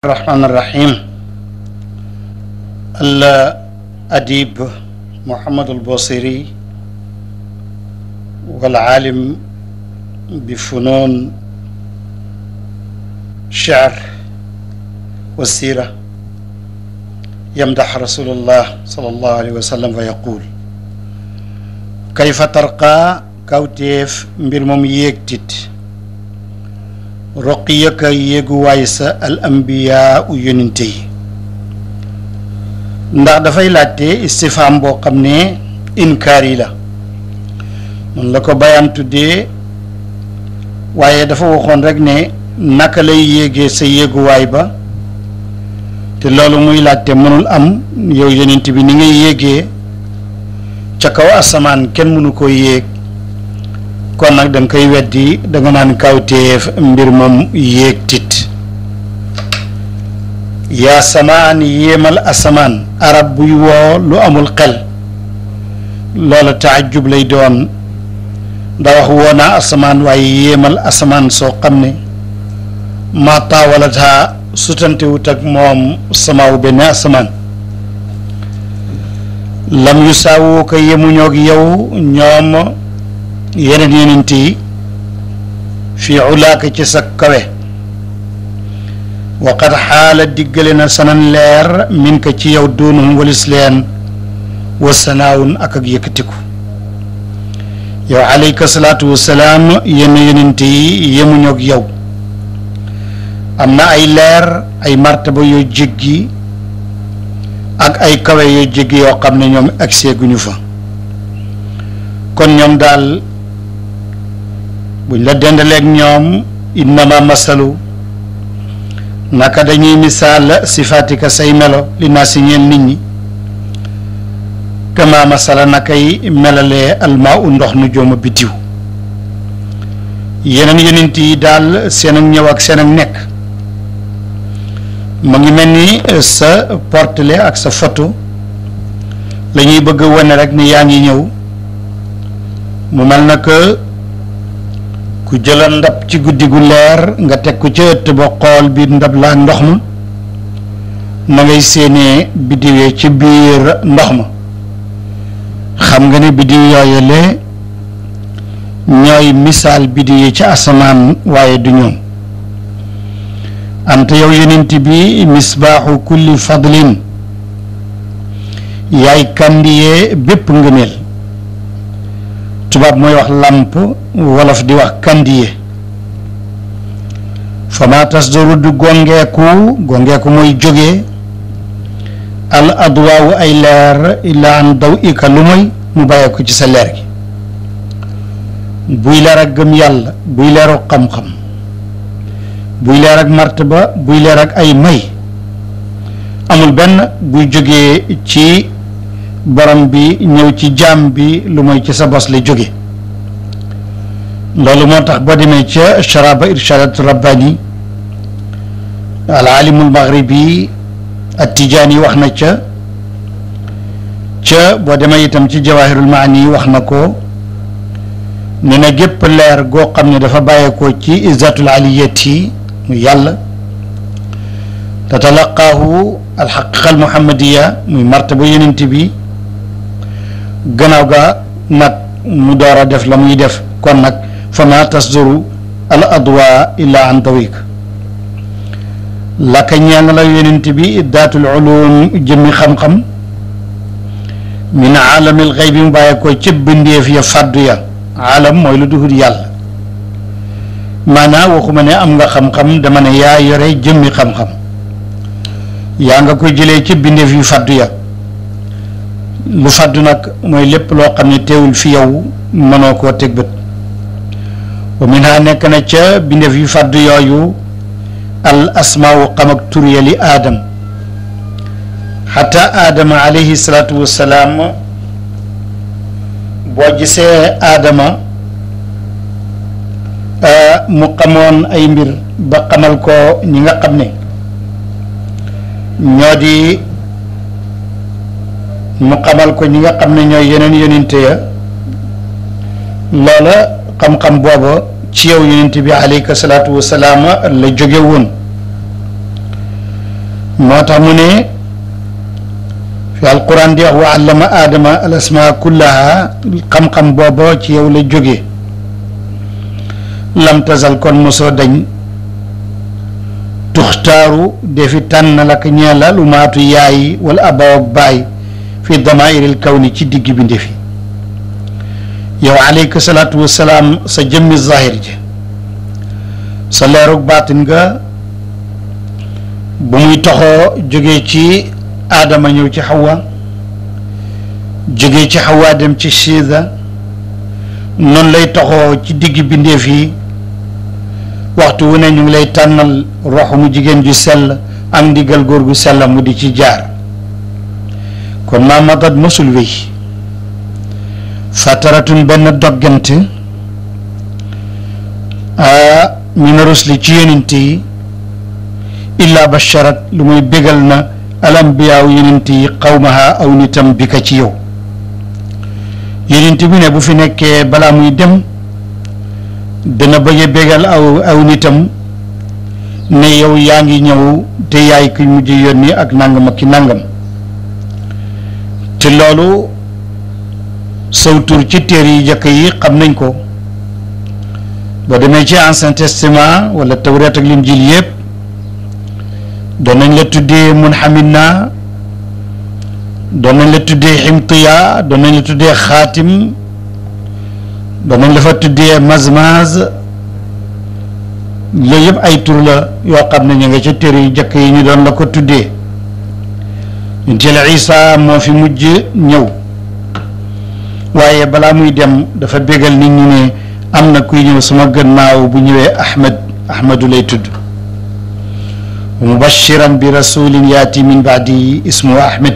الرحمن الرحيم الأديب محمد البوصيري والعالم بفنون الشعر والسيرة يمدح رسول الله صلى الله عليه وسلم ويقول كيف ترقى كوتيف mbir moom yéegtit roqiyaka yéeguwaay sa al ambiyaa u yonente yi ndax dafay laajte istifaam boo xam ne inkaar yi la mun la ko bayaan tuddee waaye dafa waxoon rek ne naka lay yéegee sa yéeguwaay ba te loolu muy laajte mënul am yow yonent bi ni ngay yéegee ca kaw asamaan kenn mënu ko yéeg kon nag da nga koy weddi da nga naan kawteef mbir moom yéeg tit yaa samaan yéemal asamaan arab buy woo lu amul xel loola taajub lay doon nda wax woo naa asamaan waaye yéemal asamaan soo xam ne maa taawalataa sutantewut ak moom samaaw benn asamaan lam yu saawoo ko yemuñoog yow ñoom yeneen yenent yi fii ulaaka ci sa kawe waqad xaala diggale na sanan leer min ka ci yow doonum walis leen wa sanaawun ak ak yëkkatiku yow alayka salaatu wasalaam yenn yenent yi yemuñoog yow am na ay leer ay martaba yoo jéggi ak ay kawe yoo jéggi yoo xam ne ñoom ak seeguñu fa kon ñoom daal buñ la dendaleeg ñoom innama masalu naka dañuy misaal sifaatika say melo li naa si ñeel nit ñi kama masala nakay melalee almaa u ndox nu jooma biddiw yeneen yonent yi daal seen ak ñëw ak seen ak nekk mu ngi mel ni sa portele ak sa photo la ñuy bëgg a wane rek ni yaa ngi ñëw mu mel na que ku jëla ndab ci guddi gu leer nga teg ko ca ëtt ba xool biir ndab laa ndox ma na ngay séenee biddiwee ci biir ndox ma xam nga ne biddiw yooyu le ñooy misaal biddiw yi ci asamaan waaye du ñoom ante yow yonent bi misbaaxu kulli fadlin yaay kandiyee bépp ngëneel tubaab mooy wax làmp wolof di wax kandiye fama tasdoru du gongeeku gongeeku mooy jógee al adwaawu ay leer illa an daw ika lu mooy mu bàyyee ko ci sa leer gi buy leer ak gëm yàlla buy leeru xam-xam buy leer ak martaba buy leer ak ay may amul benn buy jógee ci borom bi ñëw ci jaam bi lu mooy ci sa bos la jóge loolu moo tax boo demee ca charaba irshadat rabbani al alimul maghribi at tijaani wax na ca ca boo demee itam ci jawahirul maani wax na ko ne na gépp leer goo xam ne dafa bàyyeekoo ci izzatul aliyati mu yàlla tatalaqaahu alxaqiqa al muhammadiya muy martaba yonent bi gannaaw ga nag mu door a def la muy def kon nag fa ma tasduru al adwa illa an tawik laka ñeel la yonent bi daatul ulum jëmmi xam-xam min aalamil xëy bi mu bàyyi ko ci bindeef ya fàddu ya aalam mooy lu duhut yàlla maanaa waxuma ne am nga xam-xam dama ne yaa yore jëmmi xam-xam yaa nga ko jëlee ci bindeef yu fàddu ya lu fàddu nag mooy lépp loo xam ne teewul fi yow mënoo koo teg bët wa min ha nekk na ca bindeef yu fàddu yooyu al asmaawu xam ak tur ya li aadam xata aadama alayhi salaatu wassalaam boo gisee aadama mu xamoon ay mbir ba xamal ko ñi nga xam ne ñoo di mu xamal ko ñi nga xam ne ñooy yeneen yonente ya loola xam-xam booba ci yow yonente bi alayka salaatu wasalaam la jóge woon moo tax mu ne fi alquran di wax wa allama aadama al asmaa kullaha xam-xam booba ci yow la jóge lam tasal kon mosoo dañ tuxtaaru defi tànn la ko ñeela lu maatu yaay wala abaw ak baay fi damairil kawni ci digg bi ndefi yow aleyka salaatu wasalaam sa jëmmi zahir ji sa leerug baatin nga bu muy toxoo jógee ci aadama ñëw ci xawa jógee ci xawa dem ci siida noonu lay toxoo ci digg bindeef yi waxtu wu ne ñu ngi lay tànnal rox mu jigéen ju sell ak ndigal góor gu sell mu di ci jaar kon maa matat mosul wéy fataratun benn doggante mina rusli ci yonent yi illa basharat lu muy bégal na alambiyaaw yonent yi xawmaha aw nitam bi ka ci yow yonent bi ne bu fi nekkee balaa muy dem dana bëgg a bégal aw aw nitam ne yow yaa ngi ñëw te yaay ki mujj yónni ak nangam ak ki nangam te loolu saw tur ci téere yi jëkk yi xam nañ ko boo demee ci ancien testament wala tawreet ak linjil yëpp doon nañ la tuddee munhamina doon nañ la tuddee ximtiya doon nañ la tuddee xaatim doon nañ la fa tuddee mazmaz loolu yëpp ay tur la yoo xam ne ñu nga ca téere yu jëkk yi ñu doon la ko tuddee yonent Isa moo fi mujj ñëw waaye balaa muy dem dafa bégal nit ñi ne am na kuy ñëw sama gannaaw bu ñëwee Ahmed Ahmedu lay tudd mubashiran bi rasulin yaati min baadi ismu Ahmed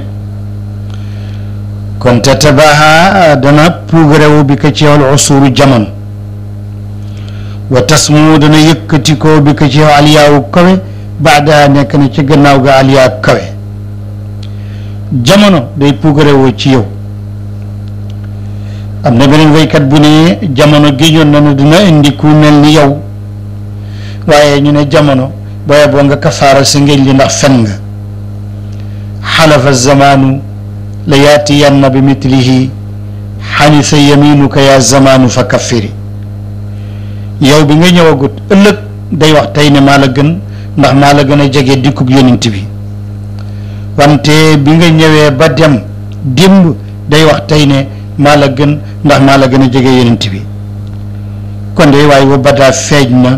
kon tatabaha dana puugarewu bi ko ci yow usuru jamono wa tasmu dana yëkkati ko bi ko ci yow aliyaawu kawe baada nekk na ci gannaaw ga aliyaa kawe jamono day puugarewoo ci yow am na beneen waykat bu ne jamono géñoon na ne dina indi ku mel ni yow waaye ñu ne jamono booye boo nga kafaara si ngéej li ndax fen nga xalafa zamaanu la yaatiyanna bi mitlihi xanisa yaminuka ya zamaanu fa kaffiri yow bi nga ñëwagut ëllëg day wax tey ne maa la gën ndax maa la gën a jege dikkub yonent bi wante bi nga ñëwee ba dem démb day wax tey ne maa la gën ndax maa la gën a jege yonent bi kon de waaye wa badaa feeñ na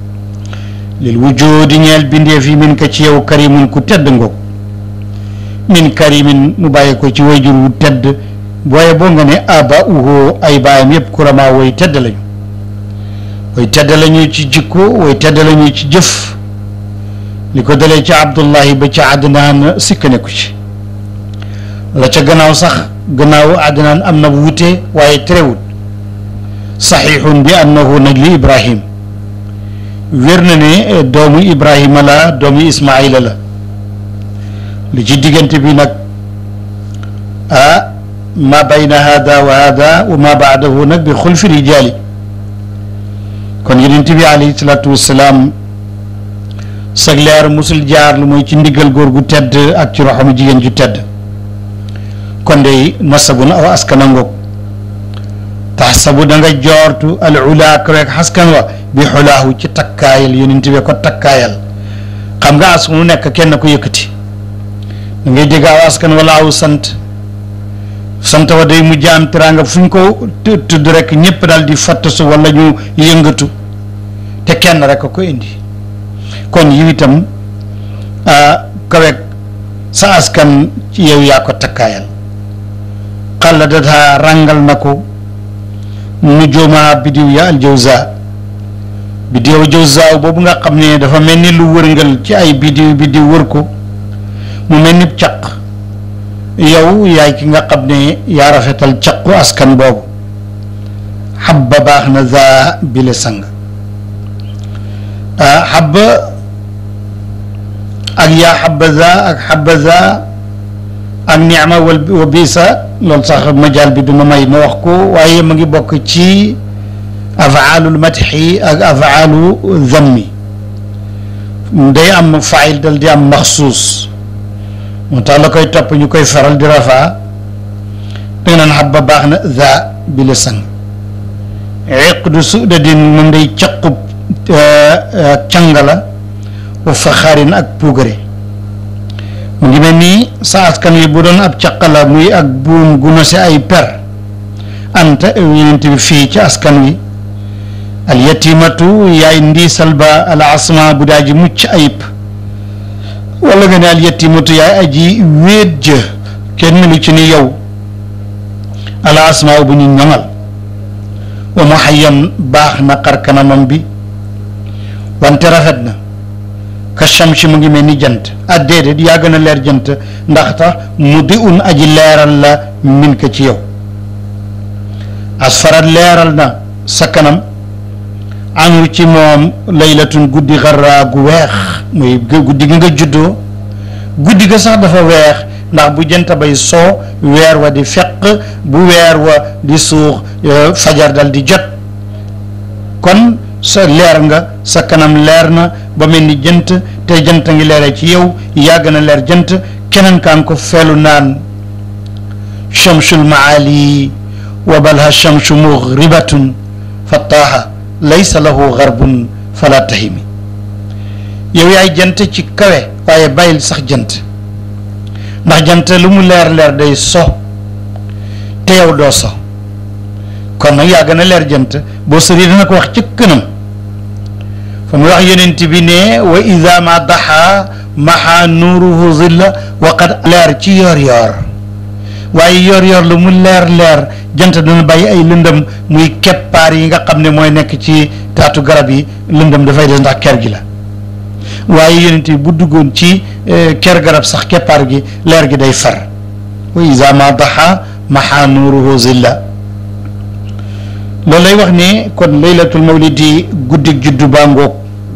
lil wujudi ñeel bindeef yi min ko ci yow karimun ku tedd ngoog min karimin mu bàyyi ko ci wayjur wu tedd booye boo nga ne aba uho ay baayam yëpp kurama way tedd lañu way tedd lañu ci jikko way tedd lañu ci jëf li ko dalee ci abdullahi ba ci adnaan sikk nekku ci la ca gannaaw sax gannaaw adnaan am na wuute waaye terewut saxiixun bi annahu nag li ibrahim wér na ne doomu ibrahima la doomu ismaila la li ci diggante bi nag ah ma bayna hada wa hada wa ma baadahu nag bi xulfi rijaali kon yonent bi alayhi salaatu wassalaam sag leer musul jaar lu mooy ci ndigal góor gu tedd ak ci roxamu jigéen ju tedd kon de nasabun aw askana ngoog taxsabu da nga joortu al ula kaweeg xaskan wa bi xulaahu ci takkaayal yonent bi ko takkaayal xam nga as mu nekk kenn ko yëkkati da ngay dégg aw askan wala aw sant sant wa day mujj am teraanga fu ñu ko tudd rek ñëpp daal di fattasu wala ñu yëngatu te kenn rek a ko indi kon yiw itam kaweeg sa askan ci yow yaa ko takkaayal xalla data ràngal na ko nu jooma bidiw ya al jawza bidiw jawza boobu nga xam ne dafa mel ni lu wërngal ci ay bidiw bidiw wër ko mu mel ni caq yow yaay ki nga xam ne yaa rafetal caqu askan boobu xabba baax na za bile sang xabba ak yaa xabaza ak xabaza ak nicma wal wa bisa loolu sax majaal bi duma may ma wax ko waaye ma ngi bokk ci afaalul madxi ak afaalu zammi day am faayil dal di am maxsuus moo tax la koy topp ñu koy faral di rafaa danga naan xab ba baax na za bi la sang iqdu sudadin moom day caqub canga la wa faxaarin ak puugare mu ngi mel nii sa askan wi bu doon ab caq la muy ak buum gu nose ay per anta yonent bi fii ci askan wi al yatimatu yaay ndiisal ba al asma bu daa ji mucc ayib wala nga ne al yatimatu yaay aji wéet jë kenn melu ci ni yow al asma bu ñu ñoŋal wa mu xayyan baax na xar kanamam bi wante rafet na ka shamsi mu ngi mel ni jant ah déedéet yaa gën a leer jant ndax tax mu di un aji leeral la min ko ci yow asfarat leeral na sa kanam anu ci moom laylatun guddi xarraa gu weex muy guddi gi nga juddoo guddi ga sax dafa weex ndax bu jant bay soo weer wa di feq bu weer wa di suux fajar dal di jot kon sa leer nga sa kanam leer na ba mel ni jant te jant ngi leere ci yow yàgg na leer jant keneen kaan ko feelu naan chamsul maali wa balha chamsu mughribatun fattaaha laysa lahu garbun fala tahimi yow yaay jant ci kawe waaye bàyyil sax jant ndax jant lu mu leer leer day so te yow doo so kon nag yaa gën a leer jant boo sori dana ko wax ci kënam fa mu wax yonent bi ne wa ida ma daxa maxa nuuruhu zilla waqad leer ci yoor yoor waaye yoor yoor lu mu leer leer jant dana bàyyi ay lëndëm muy keppaar yi nga xam ne mooy nekk ci taatu garab yi lëndëm dafay des ndax ker gi la waaye yonent bi bu duggoon ci ker garab sax keppaar gi leer gi day far wa ida ma daxa maxa nuuruhu zilla loolu lay wax ne kon laylatul mawlidi guddig juddu baa ngoog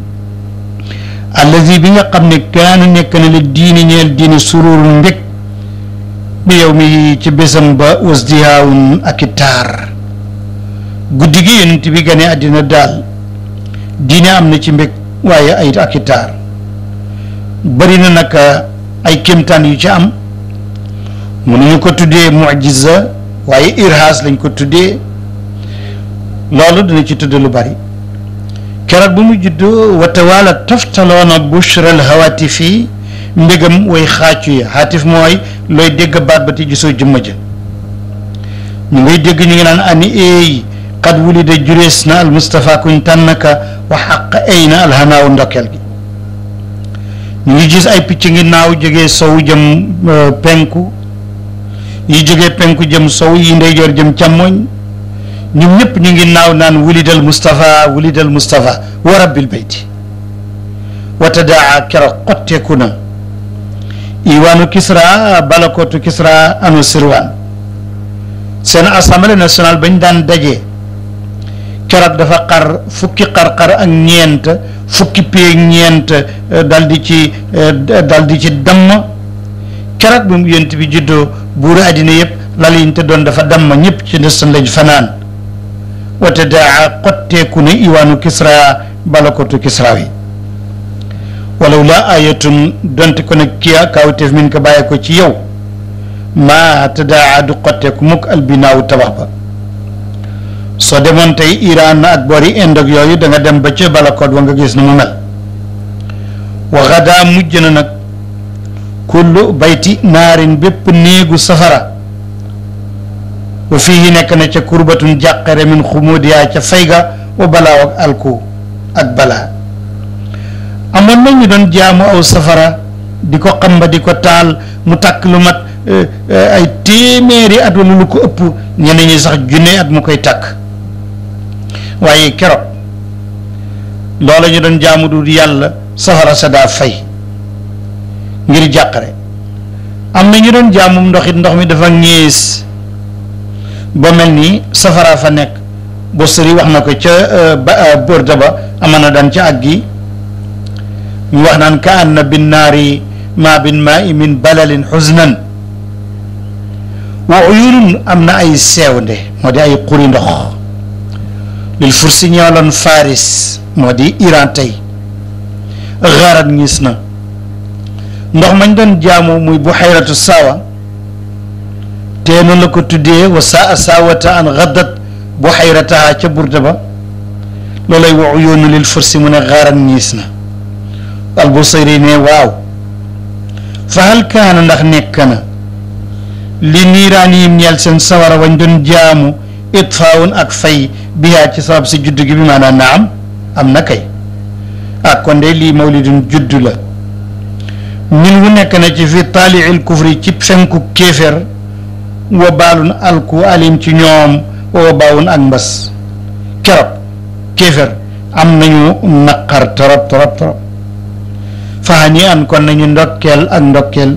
allazi bi nga xam ne kaana nekk na la diini ñeel diini sururun mbég bi yow mi ci bésam ba wasdihaawun ak i taar guddi gi yonent bi gane àddina daal diine am na ci mbég waaye ay ak i taar bari na nag ay kéemtaan yu ci am mënuñu ko tuddee mujiza waaye irhaas lañ ko tuddee loolu dina ci tudd lu bari keroog bu mu judd wata waala toftaloona bushral hawatifi mbégam way xaacu yi xaatif mooy looy dégg baat ba te gisoo jëmma ja ñu ngay dégg ñu ngi naan ani eey xad wulida jurees na al Mustafa kuñ tànnaka wa xaq ay na alhanaawu ndokkeel gi ñu ngi gis ay picc ngi naaw jógee sow jëm penku yi jógee penku jëm sow yi ndeyjoor jëm càmmoñ ñoom ñëpp ñu ngi naaw naan wulidal Moustapha wulidal Moustapha wa rabbil bayti wa tadaa keroog xotteeku na iwaanu Kisra balakootu Kisra anu Sirwan seen assemblée nationale bañ daan daje keroog dafa xar fukki xar-xar ak ñeent fukki pee ñeent dal di ci dal di ci damm keroog bi mu yent bi juddoo buuru àddina yëpp lal yiñ te doon dafa damm ñëpp ci ndestan lañ fanaan wate daa xotteeku ne iwaanu kisra balakotu kisra wi walaw la ayatun donte ko nag kiya kawteef min ko bàyyee ko ci yow maa te daa du xotteeku mukk albinaawu tabax ba soo demoon tey Iran ak boori Inde ak yooyu da nga dem ba ca balakoot wa nga gis ni mu mel waxadaa mujj na nag kullu bayti naarin bépp néegu safara wa fii nekk na ca kurbatun jàqare min xumudiyaa ca fayga wa balaaw ak alku ak balaa amoon na ñu doon jaamu aw safara di ko xamba di ko taal mu takk lu mat ay téeméeri at wala lu ko ëpp ñeneen ñi sax junne at mu koy takk waaye keroog loola ñu doon jaamu du yàlla safara sa daa fay ngir jàqare am na ñu doon jaamum ndox it ndox mi dafa ñees ba mel ni safara fa nekk bo sëri wax na ko ca ba bërda ba ama na daan ca àgg gi ñu wax naan ka anna bin naari ma bin maa i min balalin xusnan wa uyunun am na ay seewnde moo di ay xuri ndox lil fursi ñooloon faris moo di iran tey xarat ngis na ndox mañ doon jaamu muy buxayratu saawa te noonu la ko tuddee wa saa saawata an gaddat buxayrataha ca burda ba loolay wa uyuunu lil fursi mu ne xaaran ñiis na albusayri ne waaw fa hal kaana ndax nekk na li niiraaniyim ñeel seen sawara wañ doon jaamu itfaawun ak fay bihaa ci sabab si juddu gi bi maanaam naam am na kay ah kon de lii mawlidun juddu la min wu nekk na ci fi taaliil kufri ci fenku kéefér wa baalun alku alim ci ñoom wa baawun ak mbas keroog kéefér am nañu naqar torop torop torop faani an kon nañu ndokkeel ak ndokkeel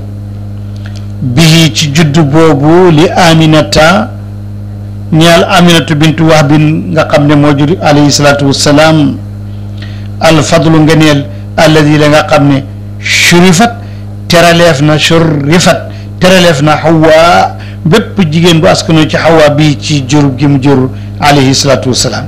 bii ci juddu boobu li aminata ñaal aminatu bintu wahbin nga xam ne moo jur alayhi salaatu wassalaam alfadlu ngeneel alladi la nga xam ne shurifat teraleef na shurifat teraleef na xawa bépp jigéen bu askano ci xawa bii ci jur gi mu jur alayhi salaatu wassalaam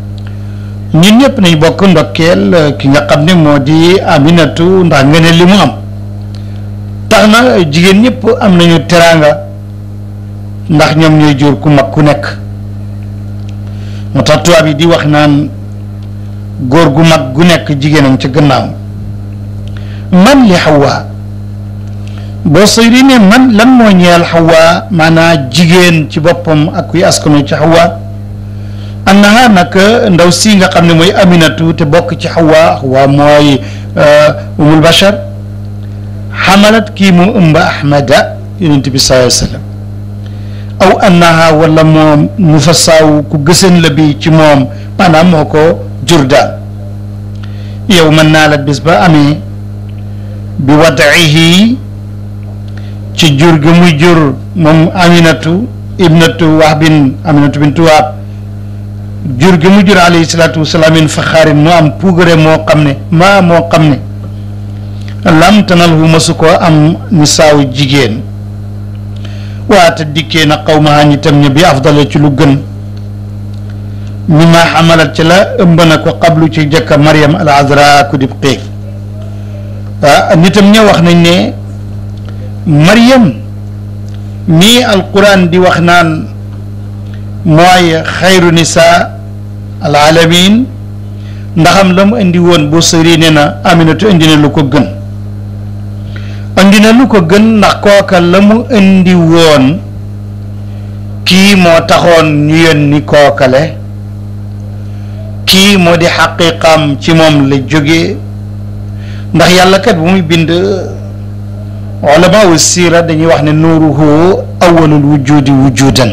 ñun ñëpp nañ bokk ndokkeel ki nga xam ne moo di aminatu ndax ngeneel li mu am tax na jigéen ñëpp am nañu teraanga ndax ñoom ñooy jur ku mag ku nekk moo tax tubaab yi di wax naan góor gu mag gu nekk jigéenam ca gannaaw man li xawaa boo sëyri ne man lan moo ñeel xawaa maanaa jigéen ci boppam ak kuy askano ci xawaa annaha nag ndaw si nga xam ne mooy aminatu te bokk ci xawaa xawaa mooy umul bachar xamalat kii mu ëmba ahmada yonent bi sallallahu alayhi wa sallam aw annaha wala moom mu fa saaw ku gësën la bi ci moom maanaam moo ko jur daal yow mën naa la bis ba amee bi wadaihi ci jur gi muy jur moom aminatu ibnatu wahbin aminatu bintu wahb jur gi mu jur alayhi salaatu wasalaam in faxaarin mu am puugare moo xam ne maa moo xam ne lam tanal hu masu ko am nisaaw jigéen waata dikkee na xaw ma ñitam ña bi afdala ci lu gën mi ma xamalat ci la ëmb na ko qablu ci jëkka Mariam al Azra ku dib xiig ah nitam ña wax nañ ne Mariam mii alquran di wax naan mooy xayru nisa al alamin ndaxam la mu indi woon bu sëri ne na Aminatu indi na lu ko gën indi na lu ko gën ndax kooka la mu indi woon kii moo taxoon ñu yónni kookale kii moo di xaqiqaam ci moom la jógee ndax yàlla kat bu muy bind ulama wu siira dañuy wax ne nuuruhu awwalul wujudi wujudan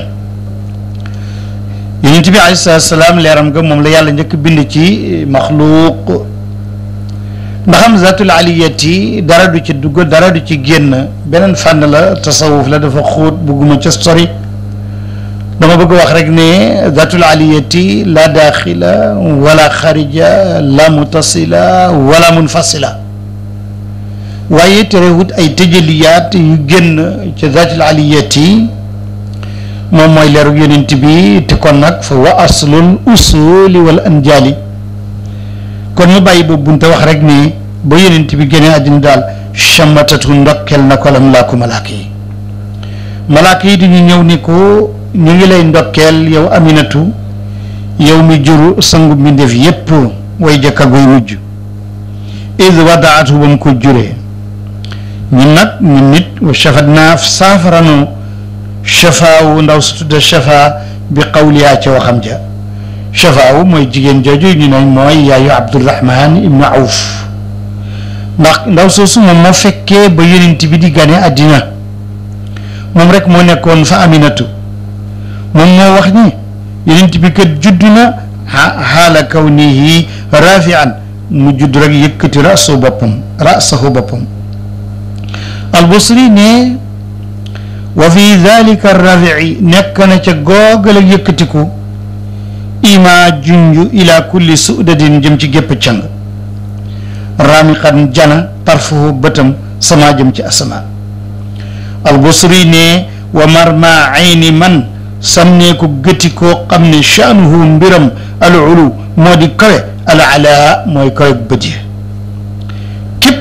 yonent bi alayhi salaatu salaam leeram nga moom la yàlla njëkk bind ci maxluuq ndaxam zatul aliyati dara du ci dugg dara du ci génn beneen fànn la tasawuf la dafa xóot bugguma ca sori dama bëgg wax rek ne zatul aliyati la daaxila wala xarija la mutasila wala munfasila waaye terewut ay tëjaliyaat yu génn ca zatul aliyati moom mooy leeru yonent bi te kon nag fa wa aslul usuli wal anjaali kon mu bàyyi boobu bunte wax rek ni ba yonent bi génne àddina daal chammatatu ndokkel na ko lam laa ko malaaka yi malaaka yi dañu ñëw ni ko ñu ngi lay ndokkeel yow aminatu yow mi juru sangu mbindeef yépp way jëkka goy mujj id wadaatu ba mu ko juree ñun nag ñun nit wa shafat naa saafaranu shafaawu ndaw su tudda shafa bi qawliyaa ca waxam ja shafaawu mooy jigéen jooju ñu ne mooy yaayu abdurahman ibnu awf ndax ndaw soosu moom moo fekkee ba yonent bi di gane àddina moom rek moo nekkoon fa aminatu moom moo wax ni yonent bi kat judd na xaala kawnihi rafian mu judd rek yëkkati rasu boppam rasahu boppam albusri ne wa fi dalika rafici nekk na ca googal ak yëkkatiku ima junju ila kulli sudadin jëm ci gépp càng ramiqan jana tarfuhu bëtam sama jëm ci asamaan albusri ne wa marma ayni man sànnee ko gëti koo xam ne shaanuhu mbiram al ulu moo di kawe al ala mooy kawe bët yi képp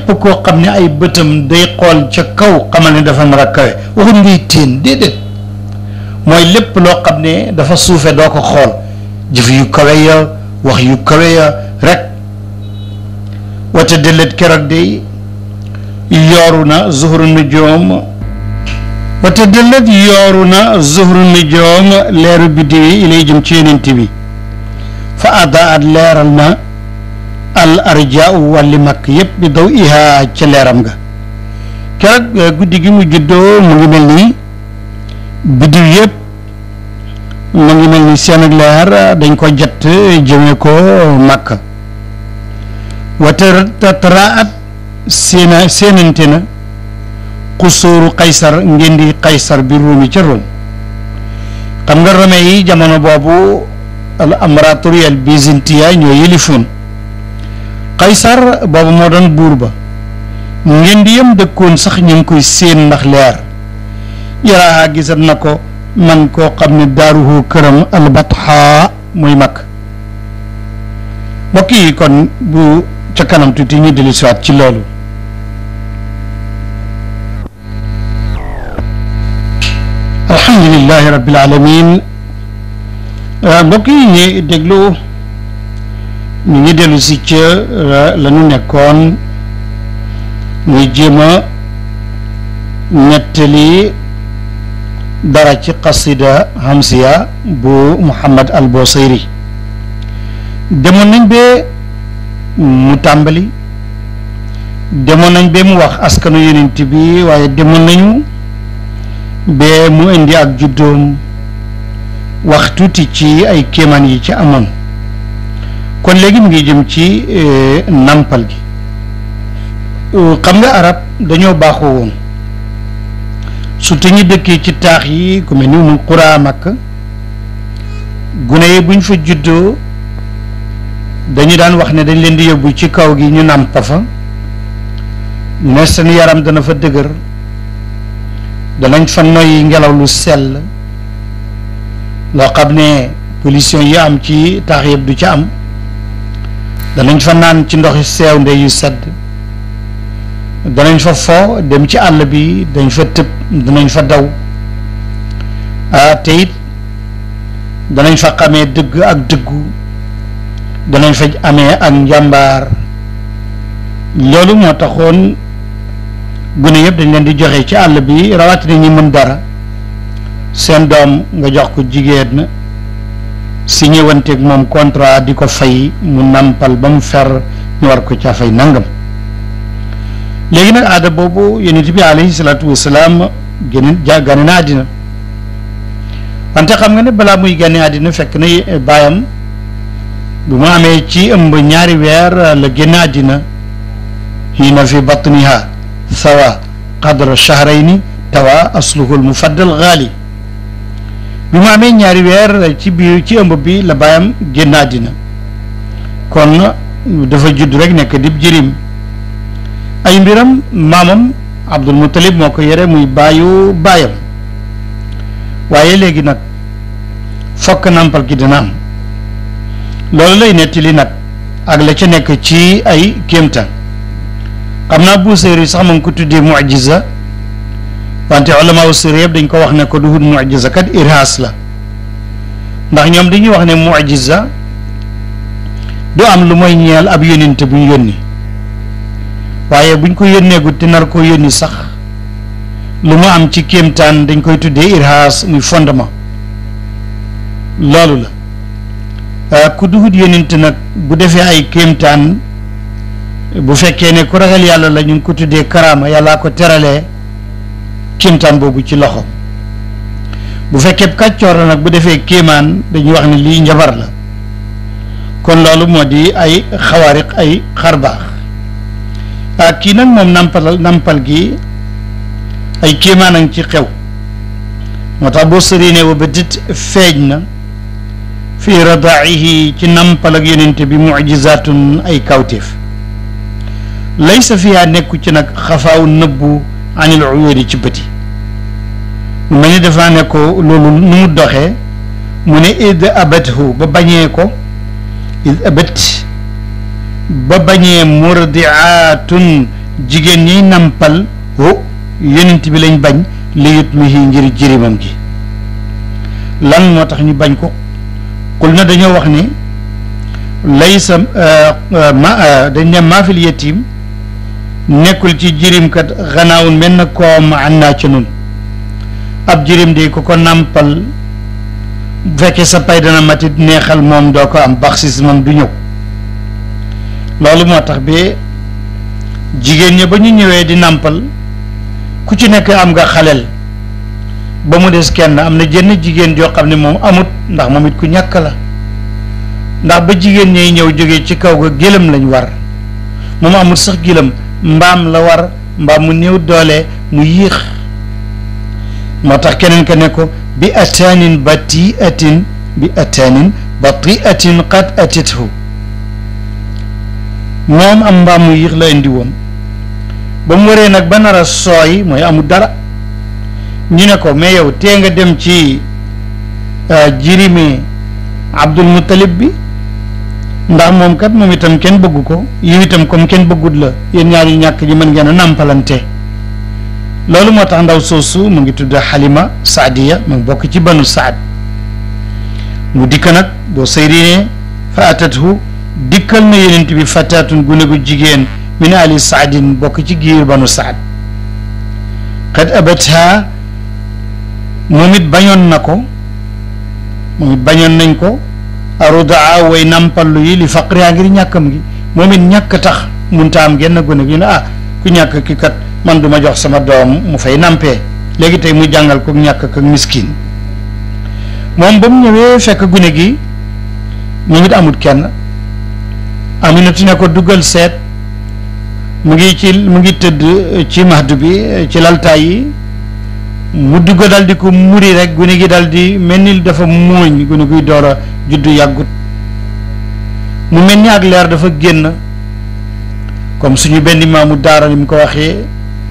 koo xam ne ay bëtam day xool ca kaw xamal ne dafa nar a kawe waxut ngay téen déedéet mooy lépp loo xam ne dafa suufe doo ko xool jëf yu kawe ya wax yu kawe ya rek wata délét keroog day yooru na zuhru nujoom wata délét yooru na zuhru nujoom leeru biddiw yi ilay jëm ci yonent bi fa ada at leeral na al arja wàlli makk yépp bi daw ihaa ca leeram ga keroog guddi gi mu juddoo mu ngi mel ni biddiw yépp mu ngi mel ni seen ak leer dañ ko jett jëme ko makk wata taraat séena séenante na xusuuru kaysar ngeen di kaysar bi ruumi ca Rome xam nga Rome yi jamono boobu al amratorie al byzantiya ñoo yëlifoon kaysar boobu moo doon buur ba ngeen di yem dëkkoon sax ñu ngi koy séen ndax leer yaraa gisat na ko man koo xam ne daaruhu këram albatha muy mag mbokk yi kon bu ca kanam tuuti ñu dellu siwaat ci loolu alhamdulilahi rabbil alamin mbokk yi ñi déglu ñu ngi dellu si ca la ñu nekkoon muy jéem a nettali dara ci qasida hamsiya bu Muhammad al Busayri demoon nañ ba mu tàmbali demoon nañ ba mu wax askanu yonent bi waaye demoon nañu ba mu indi ak juddoom wax tuuti ci ay kéemaan yi ci amoon kon léegi mu ngi jëm ci nampal gi xam nga arab dañoo baaxoo woon surtout ñi dëkkee ci taax yi ku mel ni mu xuraa makk gune yi buñ fa juddoo dañu daan wax ne dañ leen di yóbbu ci kaw gi ñu nàmpa fa ne seen yaram dana fa dëgër danañ fa noyyi ngelaw lu sell loo xam ne pollution yi am ci taax yëpp du ci am danañ fa naan ci ndoxi seew nde yu sedd danañ fa fo dem ci àll bi dañ fa tëb danañ fa daw ah te it danañ fa xamee dëgg ak dëggu danañ fa amee ak njàmbaar loolu moo taxoon gune yëpp dañ leen di joxe ci àll bi rawatina ñi mën dara seen doom nga jox ko jigéen na si ñëwanteeg moom contrat di ko fay mu nampal ba mu fer ñu war ko caa fay nangam léegi nag aada boobu yonent bi alayhi salaatu wasalaam génn ja gane na àddina wante xam nga ne balaa muy gane àddina fekk na baayam bu mu amee ci ëmb ñaari weer la génn àddina hiina fi batniha sawa qadra shahrayni tawa asluhu al mufaddal gaali bi mu amee ñaari weer ci biir ci ëmb bi la baayam génn àddina kon dafa judd rek nekk dib jirim ay mbiram maamam Abdul Muttalib moo ko yore muy baayu baayam waaye léegi nag fokk nampal gi dina am loolu lay nettali nag ak la ca nekk ci ay kéemtaan xam naa Buusayri sax ma ngi ko tuddee mujiza wante ulama u sir yëpp dañ ko wax ne ko du hut mujiza kat irhaas la ndax ñoom dañuy wax ne mujiza du am lu mooy ñeel ab yónninte bu ñu yónni waaye buñ ko yónneegut te nar koo yónni sax lu mu am ci kéemtaan dañ koy tuddee irhaas muy fondement loolu la ku duhut yónninte nag bu defee ay kéemtaan bu fekkee ne ku ragal yàlla la ñu ngi ko tuddee karaama yàllaa ko teralee kéemtaan boobu ci loxo bu fekkee kàccoor la nag bu defee kéemaan dañuy wax ne lii njabar la kon loolu moo di ay xawaariq ay xarbaax ah kii nag moom nampal nampal gi ay kéemaan a ngi ci xew moo tax boo sëri ne wa ba dit feeñ na fii radaihi ci nampal ak yonente bi mujizatun ay kawtéef laysa fiyaa nekku ci nag xafaaw nëbbu anil uyuudi ci bëti mu mel ni dafa ne ko loolu nu mu doxee mu ne id abathu ba bañee ko id abat ba bañee murdiaatun jigéen ñiy nampal ho yonent bi lañ bañ li yut mi ngir jirimam gi lan moo tax ñu bañ ko xul na dañoo wax ni laysa ma dañ ne maafil yetim nekkul ci jirimkat xanaawun menn koom an naa ci nun ab jirim di ku ko nàmpal bu fekkee sa pay dana matit neexal moom doo ko am baxsis moom du ñëw loolu moo tax bi jigéen ñi ba ñu ñëwee di nàmpal ku ci nekk am nga xaleel ba mu des kenn am na jenn jigéen joo xam ne moom amut ndax moom it ku ñàkk la ndax ba jigéen ñay ñëw jógee ci kaw ga gëlëm lañ war moom amut sax gëlëm mbaam la war mbaam mu néew doole mu yéex moo tax keneen ka ne ko bi ataanin batiatin bi ataanin batiatin qad atithu moom am mbaam mu yéex la indi woon ba mu waree nag ba nar a sooy mooy amul dara ñu ne ko mais yow tee nga dem ci jirimi Abdul Muttalib bi ndax moom kat moom itam kenn bëggu ko yow itam comme kenn bëggut la yéen ñaar yu ñàkk ji mën ngeen a nàmpalante loolu moo tax ndaw soosu mu ngi tudd Halima Saadiya mu ngi bokk ci banu Saad mu dikk nag boo sayrinee fa atathu dikkal na yenent bi fataatun gune gu jigéen min ali saadin bokk ci giir banu saad qad abatha moom it bañoon na ko moom it bañoon nañ ko arudaa way nampallu yi li faqriyaa ngir ñàkkam gi moom it ñàkk tax munta am genn gune gi ne ah ku ñàkk ki kat man du ma jox sama doom mu fay nampee léegi tey mu jàngal ko ñàkk ak miskin moom ba mu ñëwee fekk gune gi moom it amut kenn aminatu ne ko duggal seet mu ngi ci mu ngi tëdd ci mahdu bi ci laltaay yi mu dugg dal di ko muri rek gune gi dal di mel ni dafa muuñ gune guy door a juddu yàggut mu mel ni ak leer dafa génn comme suñu benn maamu daara ni mu ko waxee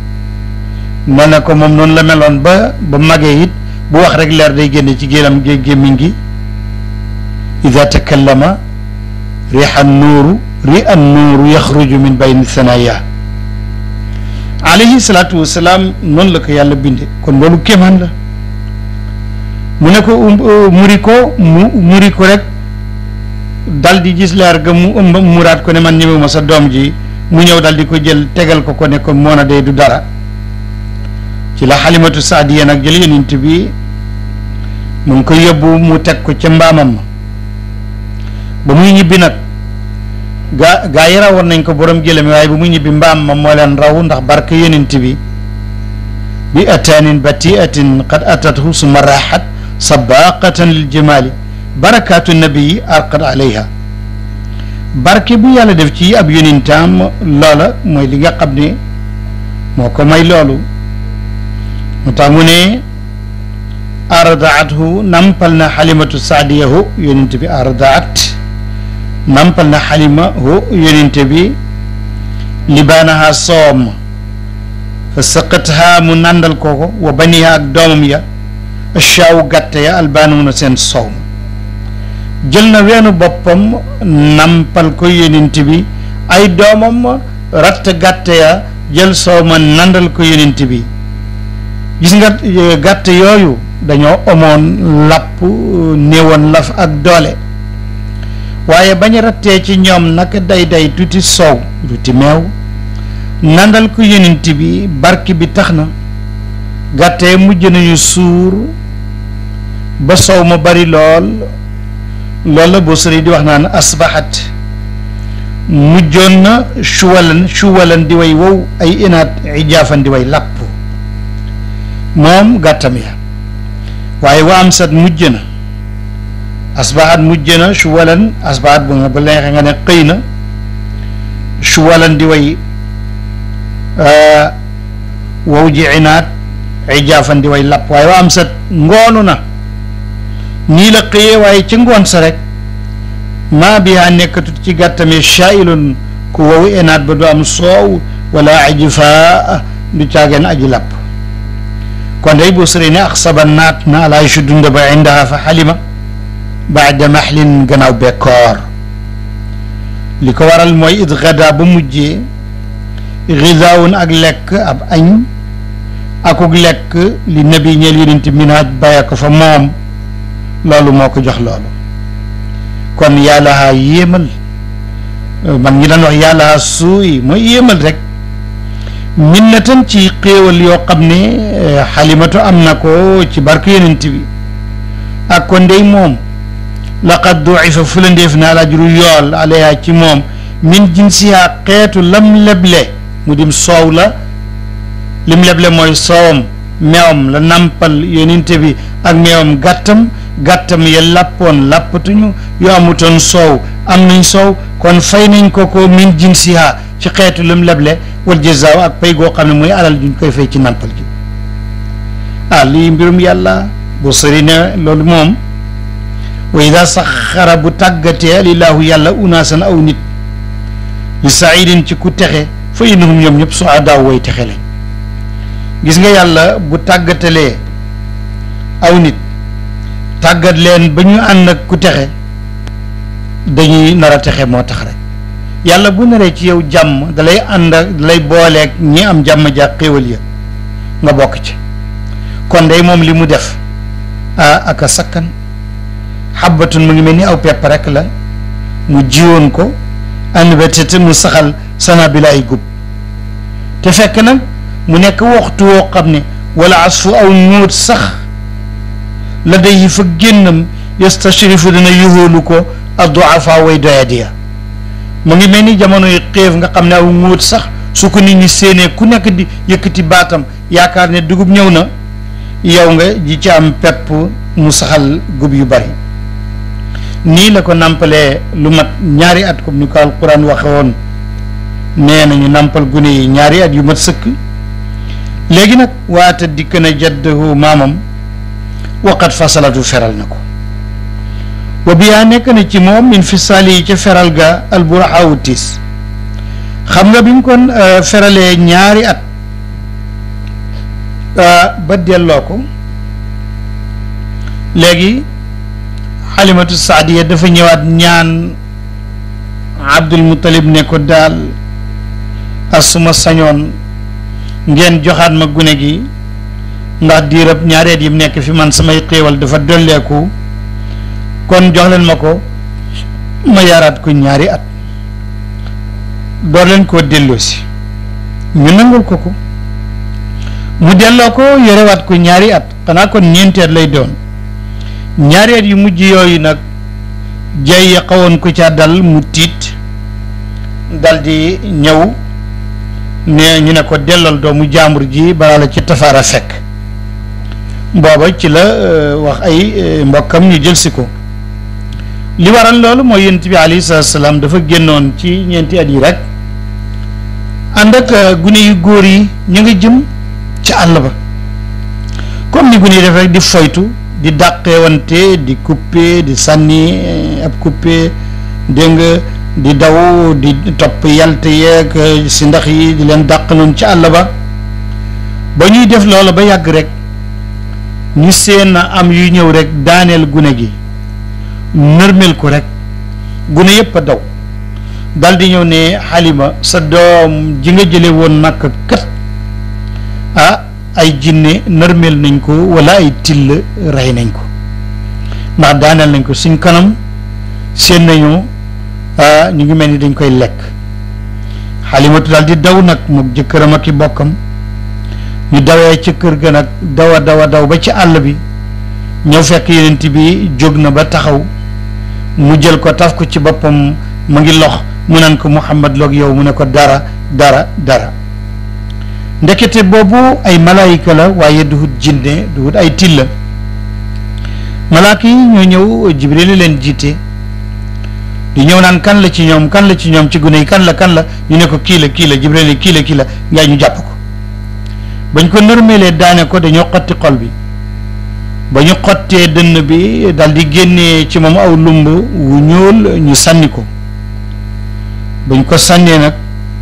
ne na ko moom noonu la meloon ba ba magee it bu wax rek leer day génne ci gélam gé gémmiñ gi ida takallama riha nuuru ri an nuuru yaxruju min bayni sanaya alayhi salaatu wasalaam noonu la ko yàlla binde kon loolu kéemaan la mu ne ko muri ko mu muri ko rek dal di gis leer ga mu ëmb muraat ko ne man ñemewuma sa doom ji mu ñëw dal di ko jël tegal ko ko ne ko moon a day du dara ci la xalimatu saadiya nag jël yenint bi mu ngi ko yóbbu mu teg ko ca mbaamam ma ba muy ñibbi nag gaa gaa yi rawoon nañ ko borom gëlëm waaye bu muy ñibbi mbaam ma moo leen raw ndax barke yenint bi bi ataanin batiatin qad atathu summa raaxat sabaqatan lil jamaali barakaatu nabii arqad alayha barke bu yàlla def ci ab yonentam loola mooy li nga xam ne moo ko may loolu mu tax mu ne ardaathu nampal na xalimatu saadiyahu yonent bi ardaat nampal na xalima hu yonent bi libaanaha soom fa saqatha mu nàndal kooko wa baniha ak doomam ya ashaawu gàtte ya albaanuuna seen soow jël na weenu boppam nampal ko yonent bi ay doomam ratt gàtte ya jël soow ma nandal ko yonent bi gis nga gàtt yooyu dañoo amoon lapp néewoon laf ak doole waaye bañ rattee ci ñoom nag day day tuuti soow tuuti meew nandal ko yonent bi barki bi tax na gàttee mujj nañu suur ba soow ma bari lool loolu la boo sëri di wax naan asbaxat mujjoon na chuwalan chuwalan di way wow ay inaat ijaafan di way làpp moom gàttam ya waaye wa am sat mujj na asbaxat mujj na chuwalan asbaxat bu nga ba leexe nga ne xëy na chuwalan di way wow ji inaat ijaafan di way làpp waaye wa am sat ngoonu na nii la xëyee waaye ci ngoon sa rek maa bihaa nekkatut ci gàttame shaailun ku wow enaat ba du am soow wala ajifaa du caageen aji làpp kon day boo sëree ne ak saba naat na alaa su dund ba indaha fa xalima baada maxlin gannaaw bekkoor li ko waral mooy it gada ba mujjee gidaawun ak lekk ab añ akuk lekk li nabi ñeel yonent minaaj bàyyi ko fa moom loolu moo ko jox loolu kon yàlla yéemal man ñi daan wax yàlla suuy mooy yéemal rek minnatan ci xéewal yoo xam ne xalimatu am na ko ci barke yonent bi ak ko ndey moom laqad duifa fu la ndéef naa la juru yool alayha ci moom min jinsiha xeetu lam leble mu dim soow la lim leble mooy soowam meewam la nampal yonent bi ak meewam gàttam gàttam ya làppoon làppatuñu yu amutoon soow am nañ soow kon fay nañ ko ko min jinsiha ci xeetu lim leble wal jazaaw ak pay goo xam ne mooy alal juñ koy fay ci nampal gi ah lii mbirum yàlla bu sëri ne loolu moom wa ida saxara bu tàggatee lillaahu yàlla unaasan aw nit li saidin ci ku texe fa innahum ñoom ñëpp suadaaw way texe lañ gis nga yàlla bu tàggatalee aw nit tàggat leen ba ñu ànd ak ku texe dañuy nar a texe moo tax rek yàlla bu naree ci yow jàmm dalay ànd ak dalay booleeg ñi am jàmm ja xéewal ya nga bokk ci kon day moom li mu def ah aka sakkan xabbatun mu ngi mel ni aw pepp rek la mu jiwoon ko anbatata mu saxal sana bi la ay gub te fekk nag mu nekk waxtu woo xam ne wala asfu aw ñóot sax la day fa génnam yastashrifu dina yuhóolu ko adduafa way doyadiya mu ngi mel ni jamonoy xéef nga xam ne aw ñóot sax su ko nit ñi séenee ku nekk di yëkkati baatam yaakaar ne dugub ñëw na yow nga ji ci am pepp mu saxal gub yu bari nii la ko nàmpalee lu mat ñaari at comme ni ko alquran waxe woon nee nañu nàmpal gune yi ñaari at yu mat sëkk léegi nag waata dikk na jaddahu maamam waqat fasalatu feral na ko wa biyaa nekk na ci moom min fisaali yi ca feral ga alburaxawu tiis xam nga bi mu kon feralee ñaari at ba delloo ko léegi xalimatu saadiya dafa ñëwaat ñaan abdul muttalib ne ko daal asuma sañoon ngeen joxaat ma gune gi ndax diirab ñaareet yi mu nekk fi man samay xéewal dafa dolleeku kon jox leen ma ko ma yaraat ko ñaari at door leen koo delloosi ñu nangul ko ko mu delloo ko yorewaat ko ñaari at xanaa kon ñeenti at lay doon ñaari at yu mujj yooyu nag jay ya xawoon ko ca dal mu tiit dal di ñëw ne ñu ne ko dellool doomu jaambur ji balaa la ci tafaara fekk booba ci la wax ay mbokkam ñu jël si ko li waral loolu mooy yonent bi alayhi salaatu salaam dafa génnoon ci ñeenti at yi rek ànd ak gune yu góor yi ñu ngi jëm ci àll ba comme ni gune yi def rek di foytu di dàqeewante di coupé di sànni ab coupé dégg nga di daw di topp yalte yeeg si ndax yi di leen dàq noonu ci àll ba ba ñuy def loola ba yàgg rek ñu seen am yu ñëw rek daaneel gune gi nërmel ko rek gune yëpp a daw dal di ñëw ne xalima sa doom ji nga jële woon màkk kat ah ay jinne nërmel nañ ko wala ay till rey nañ ko ndax daaneel nañ ko suñ kanam seen nañu ñu ngi mel ni dañ koy lekk xalimatu daal di daw nag mu jëkkëram ak i bokkam ñu dawee ca kër ga nag dawa dawa daw ba ci àll bi ñëw fekk yenent bi jóg na ba taxaw mu jël ko taf ko ci boppam mu ngi lox mu naan ko Muhammad loog yow mu ne ko dara dara dara ndekete boobu ay malaayika la waaye duhut jinne duhut ay tilla malaaka yi ñoo ñëw jibril leen jiite di ñëw naan kan la ci ñoom kan la ci ñoom ci gune yi kan la kan la ñu ne ko kii la kii la jibril ne kii la kii la ngay ñu jàpp ko bañ ko nërmeelee daane ko dañoo xotti xol bi ba ñu xottee dënn bi dal di génnee ci moom aw lumb wu ñuul ñu sànni ko bañ ko sànnee nag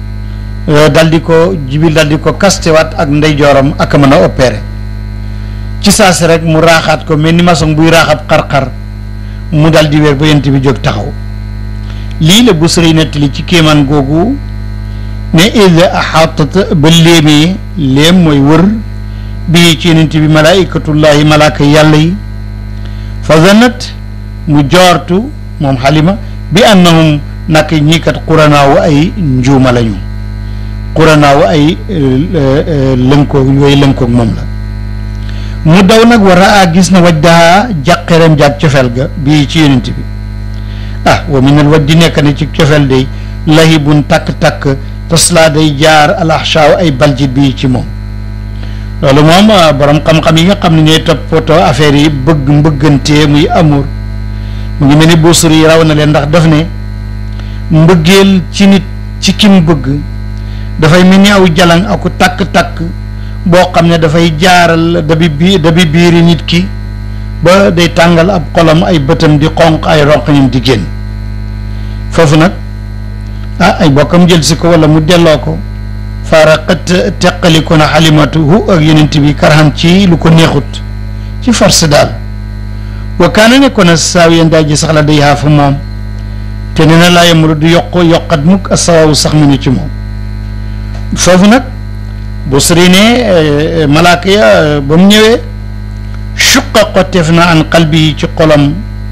dal di ko jibil dal di ko kastewaat ak ndeyjooram ak mën a opéré ci saasi rek mu raaxaat ko mel ni maçon buy raaxab xar-xar mu dal di wér ba yent bi jóg taxaw lii la bu sëriy nettali ci kéemaan googu ne id axaatat ba léemee léem mooy wër bii ci yonent bi malaikatullahi malaaka yàlla yi fa zanat mu joortu moom xalima bi annahum nak ñii kat quranaawu ay njuuma lañu quranaawu ay lënkoog yooyu lënkoog moom la mu daw nag war a gis na waj daa jàqereem jaag cofeel ga bii ci yonent bi ah wa minal waj di nekk ne ci cofeel day lahibun takk-takk taslaa day jaar alaxshaaw ay baljit bii ci moom loolu moom borom xam-xam yi nga xam ne ñooy toppatoo affaire yi bëgg mbëggantee muy amour mu ngi mel ni buusur yi raw na leen ndax daf ne mbëggeel ci nit ci kim bëgg dafay mel ni aw jalang aku takk-takk boo xam ne dafay jaaral dabi bi dabi biiri nit ki ba day tàngal ab xolam ay bëtam di xonq ay ronqñam di génn foofu nag ah ay bokkam jël si ko wala mu delloo ko faaraqat teqali ko na xalimatu hu ak yenent bi karhan ci lu ko neexut ci force daal wa kaana ne ko na saaw yeen daa ji sax la day xaafa moom te nee na laa yemru du yokk yokkat mukk asawaawu sax mi ni ci moom foofu nag bu sëri ne malaaka ya ba mu ñëwee suqa xotteef na an qalbi yi ci xolam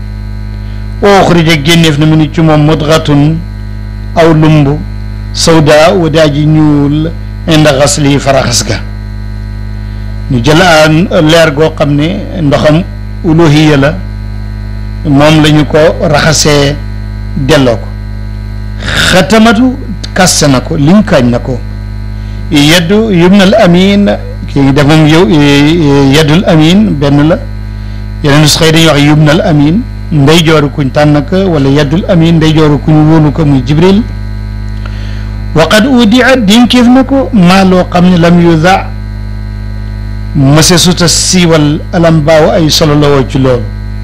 oxrija génneef na mu ni ci moom mudgatun aw lumb sawda wa daa ji ñuul inda xasli faraxas ga ñu jël a leer goo xam ne ndoxam uluhiya la moom la ñu ko raxasee delloo ko xatamatu kaste na ko linkaañ na ko yeddu yumnal amin kii ngi def moom yow yeddul amin benn la yeneen nus xëy dañuy wax yumnal amin ndey jooru kuñ tànn ko wala yeddul amin ndey jooru kuñ wóolu ko muy jibril waqad udia dinkeef na ko maa loo xam ne lam yuda mëse suta siiwal alam baaw ay solo la woo ci loolu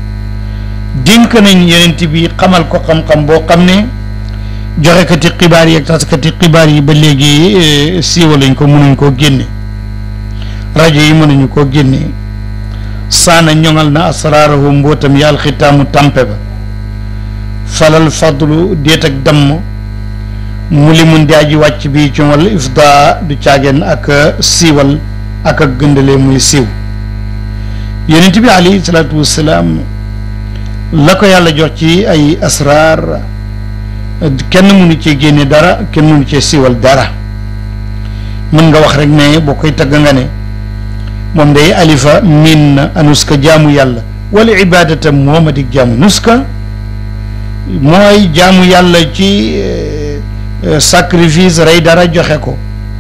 dénk nañ yenent bi xamal ko xam-xam boo xam ne joxekati xibaar yi ak taskati xibaar yi ba léegi siiwaluñ ko mënuñ koo génne rajo yi mënuñu koo génne saana ñoŋal na asraarahu mbootam yàlla xitaamu tàmpe ba falal fadlu déet ak damm mu li mun daa ji wàcc bi ci wala ifda du caageen ak siiwal ak ak gëndalee muy siiw yonent bi alayhi salaatu wassalaam la ko yàlla jox ci ay asraar kenn mënu cee génne dara kenn mënu cee siiwal dara mën nga wax rek ne boo koy tagg nga ne moom day alifa min na anuska jaamu yàlla wala ibadata mooma dig jaamu nuska mooy jaamu yàlla ci sacrifice rey dara joxe ko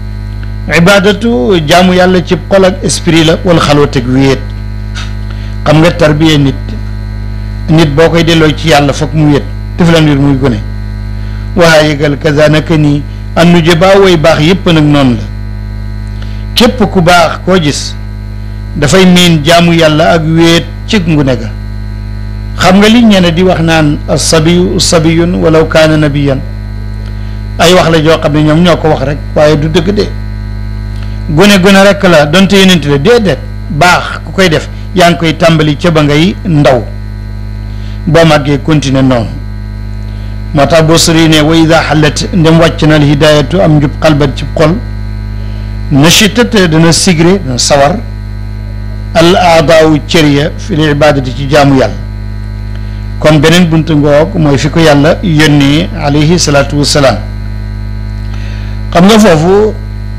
ibadatu jaamu yàlla ci xol ak esprit la wala xalwateg wéet xam nga tarbiya nit nit boo koy delloo ci yàlla foog mu wéet tiflan wir muy gone waa yëgal kaza naka nii annu jëbaa woy baax yépp nag noonu la képp ku baax koo gis dafay miin jaamu yàlla ak wéet cig ngune ga xam nga li ñene di wax naan sabiyu sabiyun walaw kaana nabiyan ay wax la joo xam ne ñoom ñoo ko wax rek waaye du dëgg de gone gone rek la donte yonent la déedéet baax ku koy def yaa ngi koy tàmbali ca ba ngay ndaw boo màggee continuer noonu moo tax boo sëri ne wa ida xalat ndem wàcc na al hidayatu am njub xalbat ci xol nachitat dana sigre dana sawar al aadaawu cër ya fi l ibadati ci jaamu yàlla kon beneen buntu ngoog mooy fi ko yàlla yónnee alayhi salaatu wassalaam xam nga foofu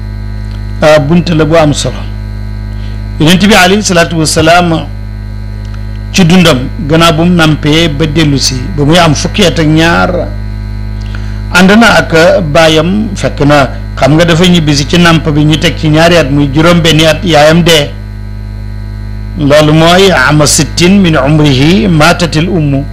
bunt la bu am solo yonent bi alayhi salaatu wassalaam ci dundam gannaaw bu mu nampee ba dellu si ba muy am fukki at ak ñaar ànd na ak baayam fekk na xam nga dafa ñibbisi ci namp bi ñu teg ci ñaari at muy juróom benni at yaayam dee loolu mooy ama sittin min umrihi maatatil ummu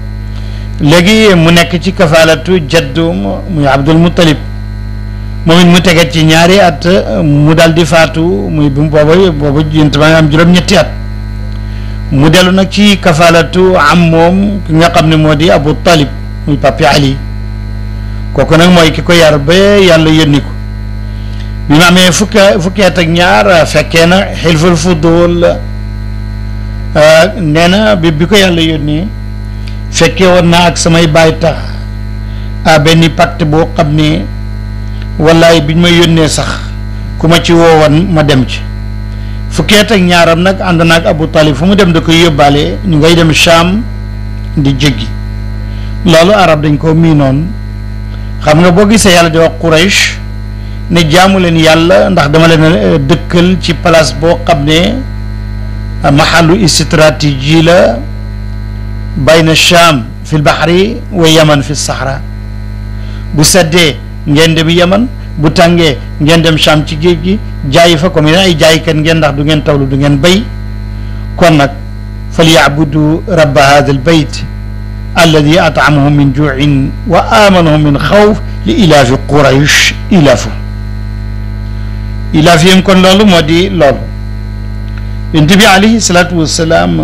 léegi mu nekk ci kafaalatu jaddu muy abdul muttalib moom it mu teget ci ñaari at mu dal di faatu muy bu booba booba yént ba nga am juróom-ñetti at mu dellu nag ci kafaalatu am moom ki nga xam ne moo di abu talib muy papi ali kooku nag mooy ki ko yar ba yàlla yónni ko bi mu amee fukki fukki at ak ñaar fekkee na xilful fudul nee na bi bi ko yàlla yónnee fekkee woon naa ak samay baay tax a benn pacte boo xam ne wallaay biñ ma yónnee sax ku ma ci woowoon ma dem ci fukki at ak ñaaram nag ànd naag Abu Talib fu mu dem da koy yóbbaale ñu ngay dem Sham di jéggi loolu arab dañ ko miinoon xam nga boo gisee yàlla di wax Quraysh ne jaamu leen yàlla ndax dama leen dëkkal ci place boo xam ne mahallu stratégie la bayna Sham fi lbahri wa yaman fi sahra bu seddee ngeen dem yaman bu tàngee ngeen dem Sham ci géej gi jaayi fa comme ay jaaykat ngeen ndax du ngeen tawlu du ngeen bay kon nag fal yacbudu rabba hada albayt alladi atamahum min juuin wa amanahum min xawf li ilaafi quraysh ilaafu ilaafiyam kon loolu moo di loolu yonent bi alayhi salaatu wassalaam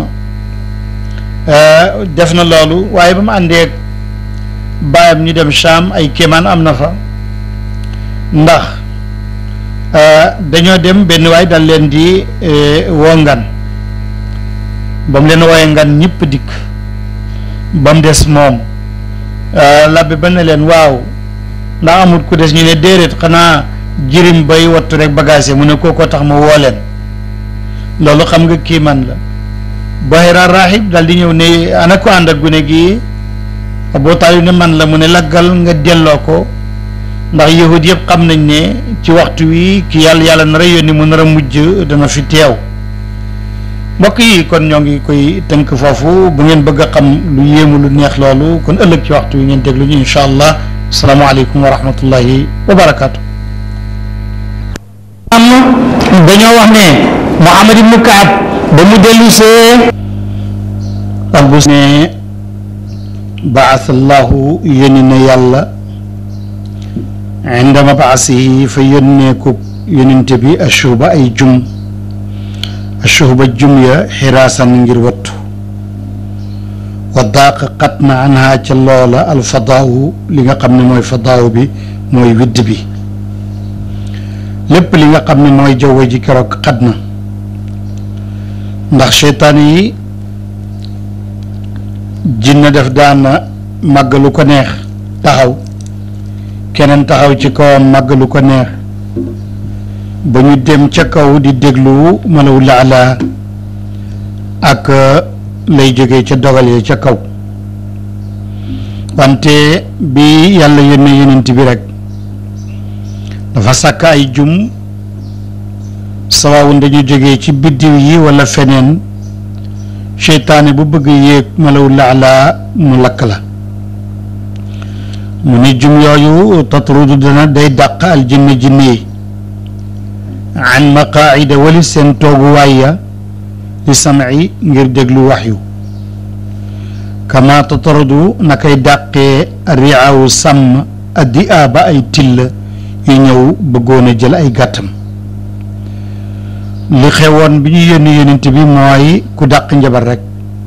def na loolu waaye ba mu àndeeg baayam ñu dem Sham ay kéemaan am na fa ndax dañoo dem benn waay dal leen di woo ngan ba mu leen wooyee ngan ñëpp dikk ba mu des moom labbe ba ne leen waaw ndax amul ku des ñu ne déedéet xanaa jirim bay wattu rek bagage mu ne kooko tax ma woo leen loolu xam nga kiiman la Bahira rahib dal di ñëw ne ana ko ànd ak gune gi Abu Taalib ne man la mu ne laggal nga delloo ko ndax yahud yëpp xam nañ ne ci waxtu wi ki yàlla yàlla nar a yónni mu nar a mujj dana fi teew mbokk yi kon ñoo ngi koy tënk foofu bu ngeen bëgg a xam lu yéemu lu neex loolu kon ëllëg ci waxtu wi ngeen déglu ñu incha allah asalaamaaleykum wa rahmatullahi wa barakaatu. am dañoo wax ne Muhammad ibnu Kaab ba mu dellu see albus ne baasallahu yónni na yàlla inda mabaasihi fa yónnee ko yónnente bi ashuba ay jum ashuba jum ya xiraasan ngir wattu wa daaq xat na anha ca loola alfadaawu li nga xam ne mooy fadaawu bi mooy widd bi lépp li nga xam ne mooy jaww ji keroog xat na ndax seytaan yi jinne def daan màgg lu ko neex taxaw keneen taxaw ci kawam màgg lu ko neex ba ñu dem ca kaw di déglu malaw laala ak lay jógee ca dogal ya ca kaw wante bi yàlla yónnee yonent bi rek dafa sàkk ay jum sawaawun dañu jógee ci biddiw yi wala feneen seytaane bu bëgg yéeg malaw laala mu lakk la mu ni jum yooyu tatrudu dana day dàq al jinne jinne yi an maqaida wali seen tooguwaay ya li sam'i ngir déglu waxyu kama tatrudu na koy dàqee riaawu sàmm addi aaba ay till yu ñëw bëggoon a jël ay gàttam li xewoon bi ñu yónni yonent bi mooy ku dàq njabar rek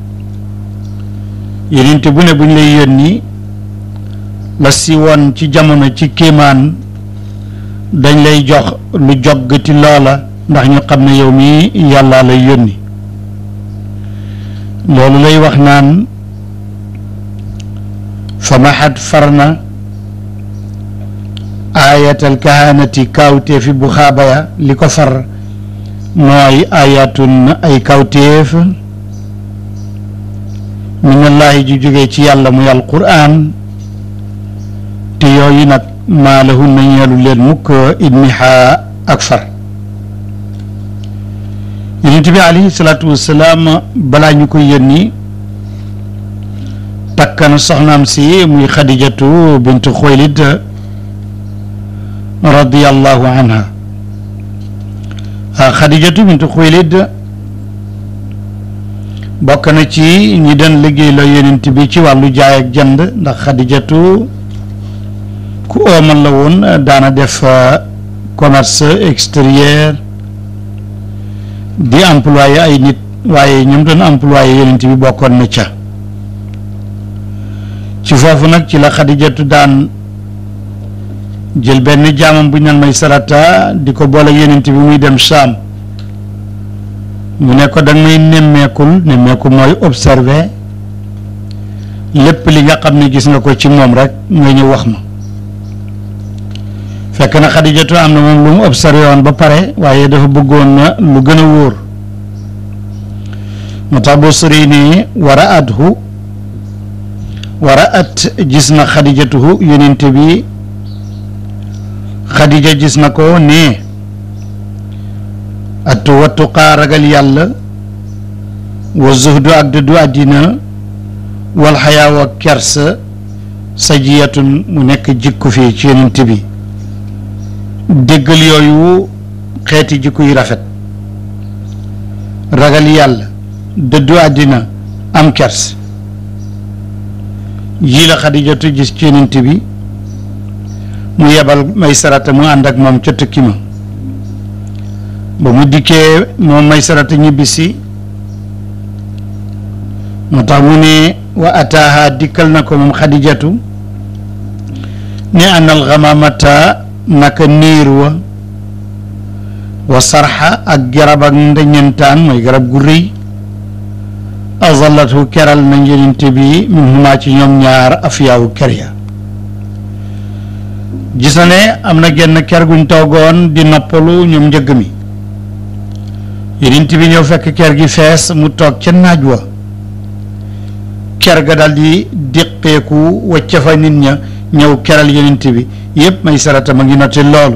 yonent bu ne bu ñu lay yónni la si woon ci jamono ci kéemaan dañ lay jox lu joggati loola ndax ñu xam ne yow mi yàlla lay yónni loolu lay wax naan fa maxat farna ayatal kahanati kawteefi bu xaaba ya li ko far mooy ayatun ay kawteef minallaahi ju jógee ci yàlla muy alquran te yooyu nag maa lahun na ñeelu leen mukk idmiha ak far yonent bi alayhi salaatu wassalaam balaa ñu koy yónni takk na soxnaam si muy xadijatu bintu xuwaylid radiyallahu anha xadijatu bintu xuwaylid bokk na ci ñi doon liggéey la yonent bi ci wàllu jaay ak jënd ndax xadijatu ku oomal la woon daana def commerce extérieur di employé ay nit waaye ñoom doon employé yonent bi bokkoon na ca ci foofu nag ci la xadijatu daan jël benn jaamam bu ñu naan may sarata di ko boole yonent bi muy dem Saam mu ne ko da may nemmeekul nemmeeku mooy observé lépp li nga xam ne gis nga ko ci moom rek nga ñëw wax ma fekk na xadijatu am na moom lu mu observé woon ba pare waaye dafa bëggoon na lu gën a wóor moo tax boo sori ne wara athu wara at gis na xadijatuhu yonente bi xadija gis na ko ne attu wattuqaa ragal yàlla wa zuhdu ak dëddu àddina wal xayaaw ak kersa sajiyatun mu nekk jikku fii ci yonent bi déggal yooyu xeeti jikku yu rafet ragal yàlla dëddu àddina am kers yii la xadijatu gis ci yonent bi mu yebal may sarata mu ànd ak moom ca tukki ma ba mu dikkee moom may sarata ñibbisi moo tax mu ne wa ataaha dikkal na ko moom xadijatu ne anal xamamata naka niir wa wa sarxa ak garab ak ndeñentaan mooy garab gu rëy azallatu keral na njëninte bi min huma ci ñoom ñaar afiyaawu ker ya gis na ne am na genn ker guñ toogoon di noppalu ñoom njëgg mi yonent bi ñëw fekk ker gi fees mu toog ca naaj wa ker ga daal di déqeeku wacca fa nit ña ñëw keral yonent bi yépp may sarata ma ngi noté loolu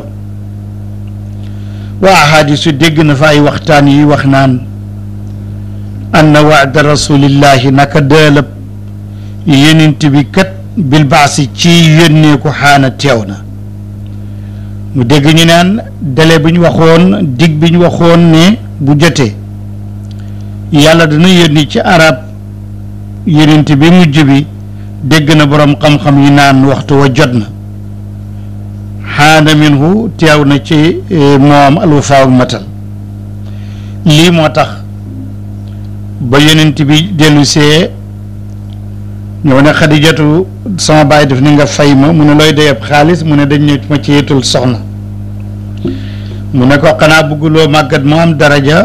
waa ahadisu dégg na fa ay waxtaan yi wax naan anna waada rasulillahi naka dëlëb yonent bi kat bil baasi ci yónneeku xaana teew na mu dégg ñu naan délai bi ñu waxoon dig bi ñu waxoon ne bu jotee yàlla dana yónni ci arab yonent bi mujj bi dégg na boroom xam-xam yi naan waxtu wa jot na xaana minhu teew na ci moom alwafaa ak matal lii moo tax ba yonent bi dellu see ñëw ne xadijatu sama baay def ni nga fay ma mu ne looy doyeb xaalis mu ne dañ ne ma ci yetul soxna mu ne ko xanaa bëgguloo màggat mu am daraja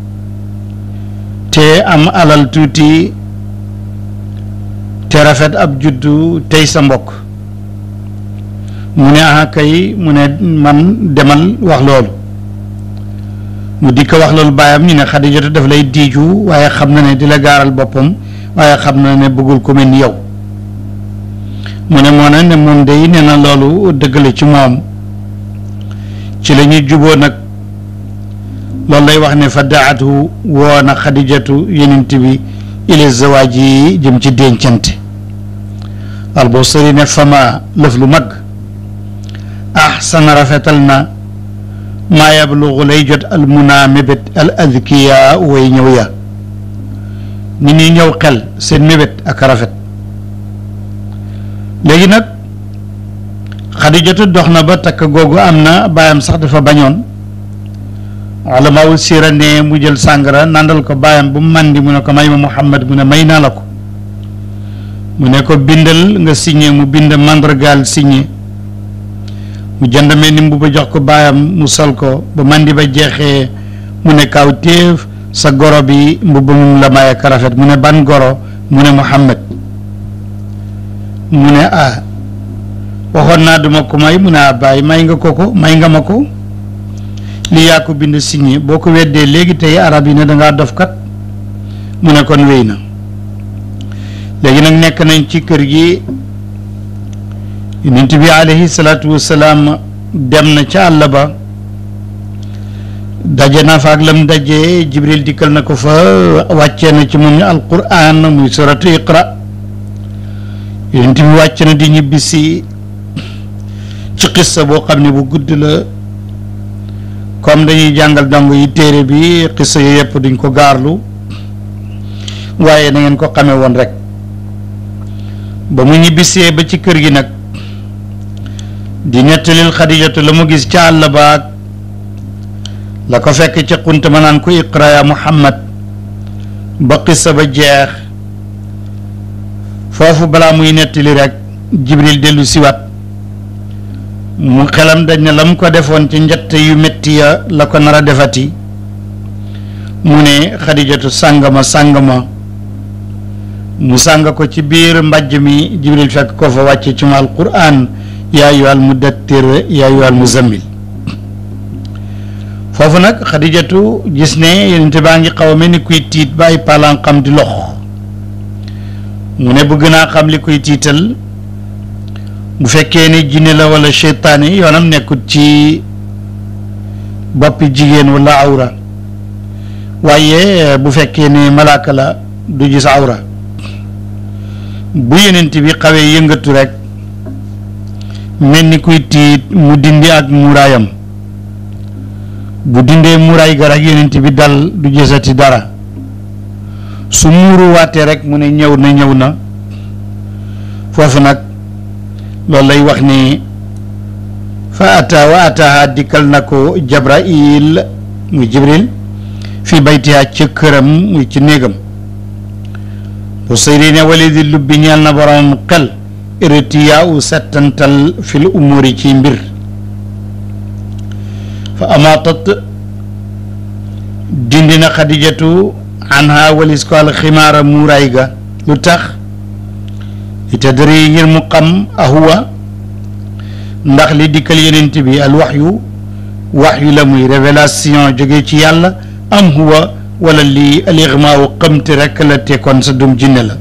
te am alal tuuti te rafet ab juddu tey sa mbokk mu ne ah kay mu ne man demal wax loolu mu di ko wax loolu baayam ñu ne xadijatu daf lay diiju waaye xam na ne di la gaaral boppam waaye xam na ne bëggul ku mel ni yow mu ne moo ne ne moom day nee na loolu dëgg la ci moom ci la ñuy juboo nag loolu lay wax ne fa daatu woo na xadijatu yenent bi ila zawaaj yi jëm ci dencante albosari ne fama lëf lu mag ahsana rafetal na maa yablugu lay jot al muna mébét al adkiya way ñëw ya ni ñuy ñëw xel seen mébét ak rafet léegi nag xadijatu dox na ba takk googu am na baayam sax dafa bañoon ulamaawul siira ne mu jël sàngara nàndal ko baayam bu mu màndi mu ne ko may ma Muhammad mu ne may naa la ko mu ne ko bindal nga signé mu bind mandargaal signé mu jënd mel ni mbubb jox ko baayam mu sol ko ba màndi ba jeexee mu ne kaw téef sa goro bi mbubb mu la may ak rafet mu ne ban goro mu ne Muhammad mu ne ah waxoon naa duma ko may mu ne ah bàyyi may nga ko ko may nga ma ko li yaa ko bind signé boo ko weddee léegi tey arab yi ne dangaa dof kat mu ne kon wéy na léegi nag nekk nañ ci kër gi yonent bi alayhi salaatu wasalaam dem na ca àll ba daje na fa ak lam daje jibril dikkal na ko fa wàccee na ci moom ñu alquran muy suratu iqra yonent bi wàcc na di ñibbisi ci xissa boo xam ne bu gudd la comme dañuy jàngal dong yi téere bi xissa yu yëpp duñ ko gaarlu waaye na ngeen ko xamee woon rek ba mu ñibbisee ba ci kër gi nag di nettalil xadijatu la mu gis ca àll baag la ko fekk ca xunt ma naan ko iqra ya muhammad ba xissa ba jeex foofu balaa muy nettali rek jibril dellu siwaat mu xelam dañ ne la mu ko defoon ci njett yu metti ya la ko nar a defati mu ne xadijatu sàngama sàngama mu sàng ko ci biir mbàjj mi jibril fekk ko fa wàcce ci ma alquran yaa ayyuhal muddaththir yaa ayyuhal muzammil foofu nag xadijatu gis ne yonente baa ngi xaw a mel ni kuy tiit ba ay palanqam di lox mu ne bëgg naa xam li koy tiital bu fekkee ne jinne la wala seytaane yoonam nekkut ci boppi jigéen wala awra waaye bu fekkee ne malaaka la du gis awra bu yonent bi xawee yëngatu rek mel ni kuy tiit mu dindi ak muuraayam bu dindee muuraay ga rek yonent bi dal du gisati dara su muuru waatee rek mu ne ñëw na ñëw na foofu nag loolu lay wax ni fa ata wa ataha dikkal na ko jabrail muy jibril fi baytiha ca këram muy ci néegam bu sëyri ne wali di lubbi ñeel na borom xel irtiyaa u settantal fil umuri ci mbir fa amaatat dindi na xadijatu anha walis ko alximaara muuraay ga lu tax li tadri ngir mu xam ahuwa ndax li dikkal yenent bi al waxyu waxyu la muy révélation jóge ci yàlla am huwa wala lii al ixmaawu xamte rekk la tekkoon sa dum jinne la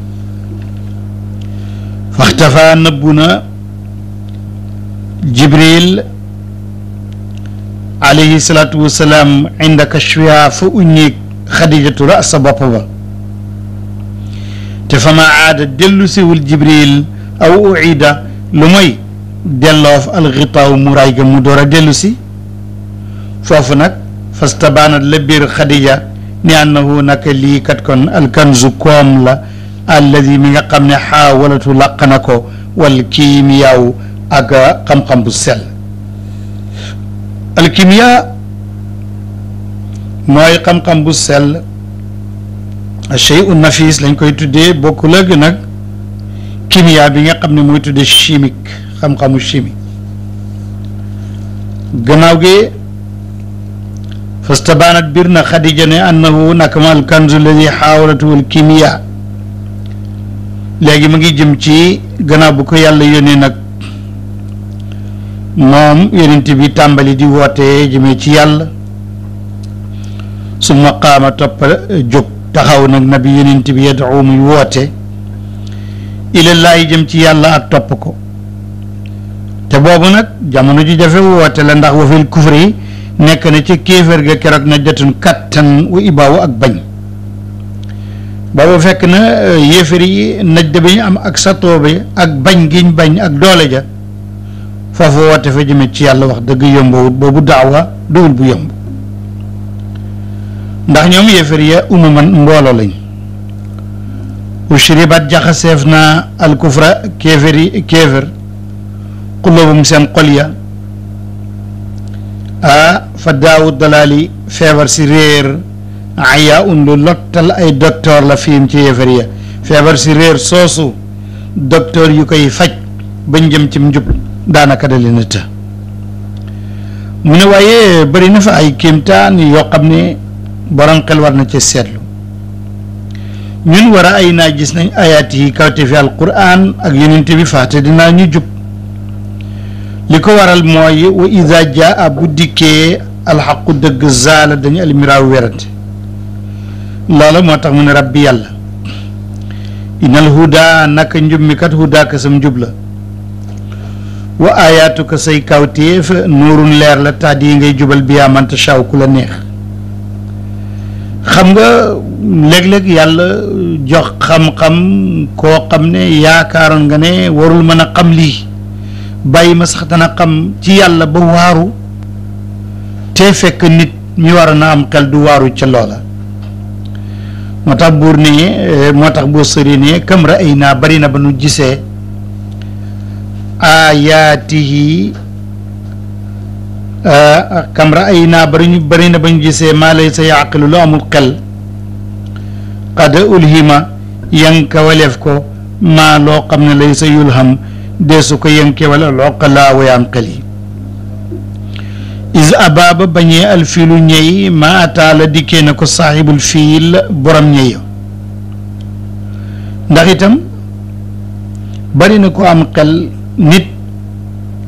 faxtafa nëbbu na jibril alayhi salaatu wasalaam inda kashfiha fa uññeeg xadijatu rasa bopp ba te fa ma aada dellu siwul jibril aw uida lu mooy delloof alxitaaw muraay ga mu door a dellu si foofu nag fastabaanat la biir xadija ni annahu naka lii kat kon alkanzu koom la alladi mi nga xam ne xaawalatu laq na ko wal kiimiyaaw ak xam-xam bu sell alkimiya mooy xam-xam bu sell chey u nafis lañ koy tuddee bokkul ak nag kimiya bi nga xam ne mooy tuddee chimique xam-xamu chimie gannaaw gi fastabaanat bir na xadija ne annahu nakama alkanzu alladi xaawalatu wal kimiya léegi mu ngi jëm ci gannaaw bu ko yàlla yónnee nag moom yonent bi tàmbali di woote jëmee ci yàlla summa qaama topp jóg taxaw nag nabi yonent bi yad'u muy woote ilallaahi jëm ci yàlla ak topp ko te boobu nag jamono ji jafe woote la ndax wa fil kufri nekk na ci kéefër ga keroog na jotun kattan wa ibaawu ak bañ boobu fekk na yéefar yi najde bi ñu am ak satoo bi ak bañ giñ bañ ak doole ja foofu woote fa jëme ci yàlla wax dëgg yombawut boobu daawa duwul bu yomb ndax ñoom yéefar ya umuman mbooloo lañ ushribat jaxaseef na alkufra kéefar yi kéefar xulóobum seen xol ya ah fa daawu dalaali feebar si réer aya un lu lottal ay docteur la fiim ci yéefar ya feebar si réer soosu docteur yu koy faj bañ jëm ci njub daanaka da leen a të mu ne waaye bëri na fa ay kéemtaan yoo xam ne borom xel war na ci seetlu ñun war a ay naa gis nañ ayaat yi kawte fi alquran ak yonent bi faate dinaa ñu jub li ko waral mooy wa ida jaa bu dikkee alxaqu dëgg zaala dañu almiraaw werante loola moo tax mu ne rabbi yàlla inal huda naka njub mi kat huda ka sam njub la wa ayaatu ka say kawtéef nuurun leer la taat yi ngay jubal bi yaa manta shaw ku la neex xam nga léeg-léeg yàlla jox xam-xam koo xam ne yaakaaroon nga ne warul mën a xam lii bàyyi ma sax dana xam ci yàlla ba waaru te fekk nit mi war na am xel du waaru ca loola moo tax buur ne moo tax boo sëri ne kam ra ay naa bari na ba nu gisee ayaatihi kam ra ay naa bari ñu bari na ba ñu gisee maa lay sa yaqilu lu amul xel qad ulhima yanka waleef ko maa loo xam ne lay sa yulham deesu ko yanke wala loqalaa wayaam xel yi is abaaba bañee alfiilu ñey ma ataala dikkee na ko saaxibul fiil borom ñey ndax itam bari na ko am xel nit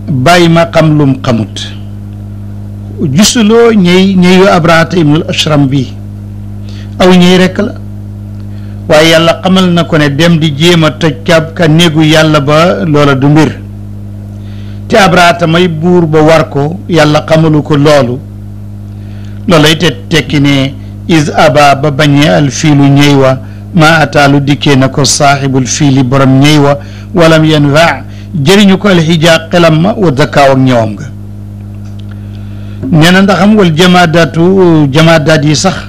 bàyyi ma xam lum xamut gisuloo ñëy ñëyu abrahata ibnul ashram bi aw ñëy rekk la waaye yàlla xamal na ko ne dem di jéem a toj ka ka néegu yàlla ba loola du mbir te abrahata may buur ba war ko yàlla xamalu ko loolu loolay te tekki ne is aba ba bañee al fiilu ñëy wa ma ataalu dikkee na ko saaxibul fiili borom ñëy wa walam yanfa jëriñu ko alxijaa xelam ma wa dakkaaw ak ñëwam nga nee na ndaxam wal jamaadaatu jamaadaat yi sax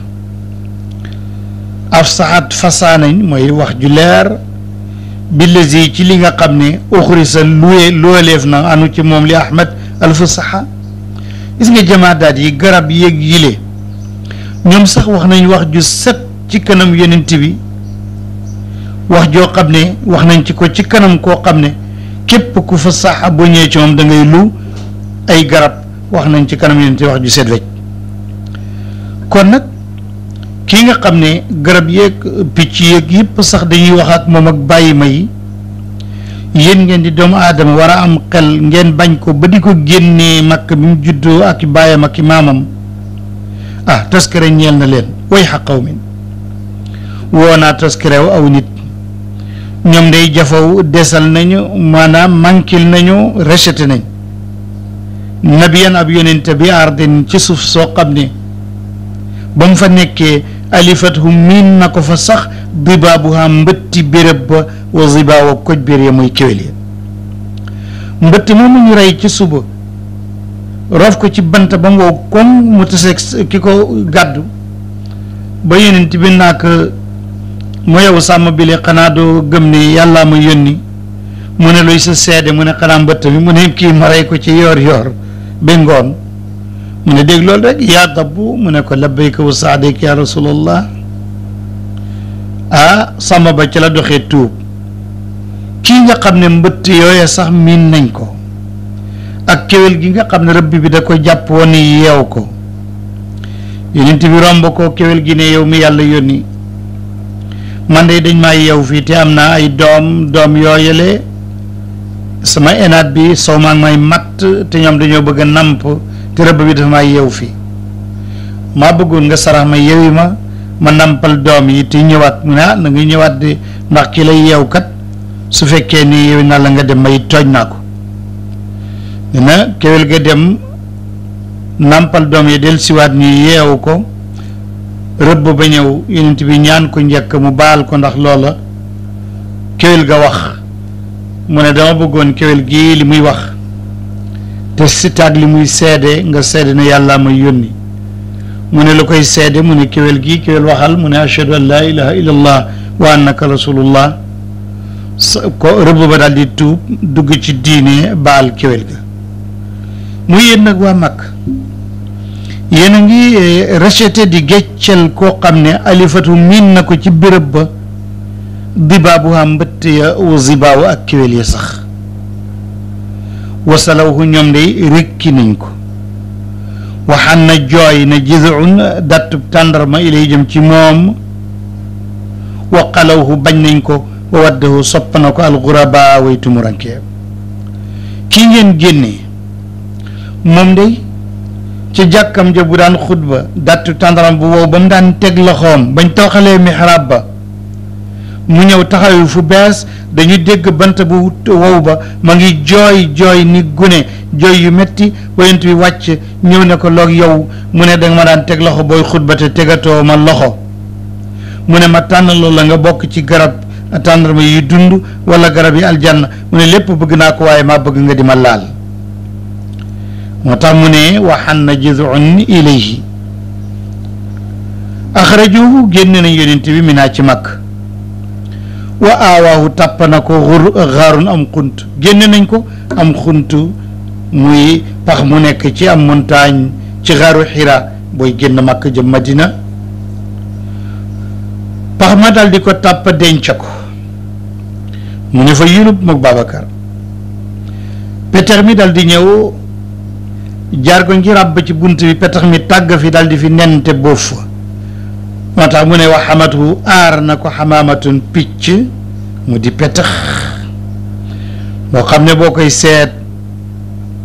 af saxaat fasaanañ mooy wax ju leer billazi ci li nga xam ne uxrisa luwe looleef na anu ci moom li ahmad alfu saxa gis nga jamaadaat yi garab yéeg yile ñoom sax wax nañ wax ju set ci kanam yonent bi wax joo xam ne wax nañ ci ko ci kanam koo xam ne képp ku fa sax boo ñëwee ci moom da ngay lu ay garab wax nañ ci kanam yonent wax ju set wecc kon nag kii nga xam ne garab yeeg picc yeeg yëpp sax dañuy wax ak moom ak bàyyi ma yi yéen ngeen di doomu aadama war a am xel ngeen bañ ko ba di ko génnee makk bi mu juddoo ak baayam ak maamam ah taskare ñeel na leen way xaqaw min woo naa taskarew aw nit ñoom day jafaw desal nañu maanaam mankil nañu rejeté nañ nabiyan ab yonente bi ardin ci suuf soo xam ne ba mu fa nekkee alifatu miin na ko fa sax dibaabuha mbëtti béréb ba wa zibaawa koj bér ya muy kéwél ya mbëtt moomu ñu rey ci suba roof ko ci bant ba mu wow koŋ mu taseeg ki ko gàddu ba yonent bi nak mu yow sàmm bi le xanaa doo gëm ne yàllaa ma yónni mu ne luy sa seede mu ne xanaa mbëtt mi mu ne kii ma rey ko ci yoor yoor ba ngoon mu ne dégg loolu rek yaa dabbu mu ne ko labbayka wa saadayka ya rasulallah ah sàmm ba ci la doxee tuub kii nga xam ne mbëtt yooya sax miin nañ ko ak kéwél gi nga xam ne rëbb bi da ko jàpp woon ni yeew ko yonent bi romb ko kéwél gi ne yow mi yàlla yónni man de dañ maa yeew fii te am naa ay doom doom yooyale sama enaat bi sow maa ngi may matt te ñoom dañoo bëgg a namp te rëbb bi dafa maa yeew fii maa bëggoon nga sarax ma yeewi ma ma nampal doom yi te ñëwaat mu ne ah na nga ñëwaat de ndax ki lay yeew kat su fekkee ni yeewi naa la nga dem may tooñ naa ko dina kéwél ga dem nampal doom yi del siwaat ñu yeewu ko rëbb ba ñëw yonent bi ñaan ko njëkk mu baal ko ndax loola kéwél ga wax mu ne dama bëggoon kéwél gii li muy wax te sitaag li muy seede nga seede ne yàlla may yónni mu ne lu koy seede mu ne kéwél gii kéwél waxal mu ne ashhadu an laa ilaha illallah wa annaka rasulullah ko rëbb ba daal di tuub dugg ci diine baal kéwél ga muy yéen nag waa mag yéen a ngi rejeté di geccel koo xam ne alifatu miin na ko ci béréb ba dibaabu ha mbëtt ya wa zibaawu ak kéwél ya sax wasalawhu ñoom day rékki nañ ko waxaan na jooy na jizuun dattub tàndarma ilay jëm ci moom wa qalawhu bañ nañ ko wa waddahu sopp na ko alxuraba way tumuranke kii ngeen génnee moom day ci jàkkam ja bu daan xutba dattu tàndaram bu wow ba mu daan teg loxoom bañ tooxalee mihraab ba mu ñëw taxawu fu bees dañu dégg bant bu wow ba ma ngi jooy jooy ni gune jooy yu metti wayent bi wàcc ñëw ne ko loog yow mu ne danga ma daan teg loxo booy xutba te tegatoo ma loxo mu ne ma tànn loolu la nga bokk ci garab tàndarma yi dund wala garab yi aljanna mu ne lépp bëgg naa ko waaye maa bëgg nga di ma laal moo tax mu ne waxan na jizun ilayhi axrajuhu génne nañ yonent bi mi naa ci mag wa aawaahu tàpp na ko xur xaarun am xunt génne nañ ko am xunt muy pax mu nekk ci am montagne ci xaaru xira booy génn màkk jëm madina pax ma dal di ko tàpp denc ko mu ne fa yulub mook Babacar petex mi dal di ñëw jaar ko ngi ràbb ci bunt bi petax mi tàgg fi dal di fi nente boof moo tax mu ne wax xamatu aar na ko xamaamatun picc mu di petax moo xam ne boo koy seet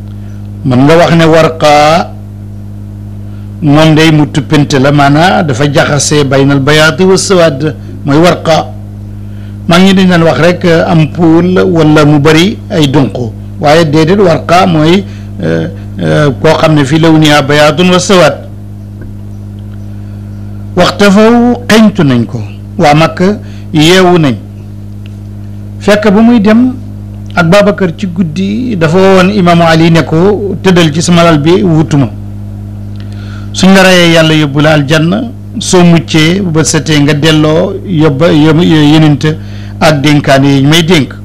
mën nga wax ne warqaa moom day mu tuppante la maanaa dafa jaxasee baynal bayaati wa sawaad mooy warqaa maa ngi dañ daan wax rek am pool wala mu bëri ay dunq waaye déedéet warqaa mooy koo xam ne fii lawniha bayaatun wa sawaad waxta faw xeñtu nañ ko waa Makka yeewu nañ fekk ba muy dem ak Babacar ci guddi dafa woon imaamu Ali ne ko tëddal ci sama lal bi wutuma suñ la reyee yàlla yóbbu la aljanna soo muccee ba setee nga delloo yóbba yenent ak dénkaane yi may dénk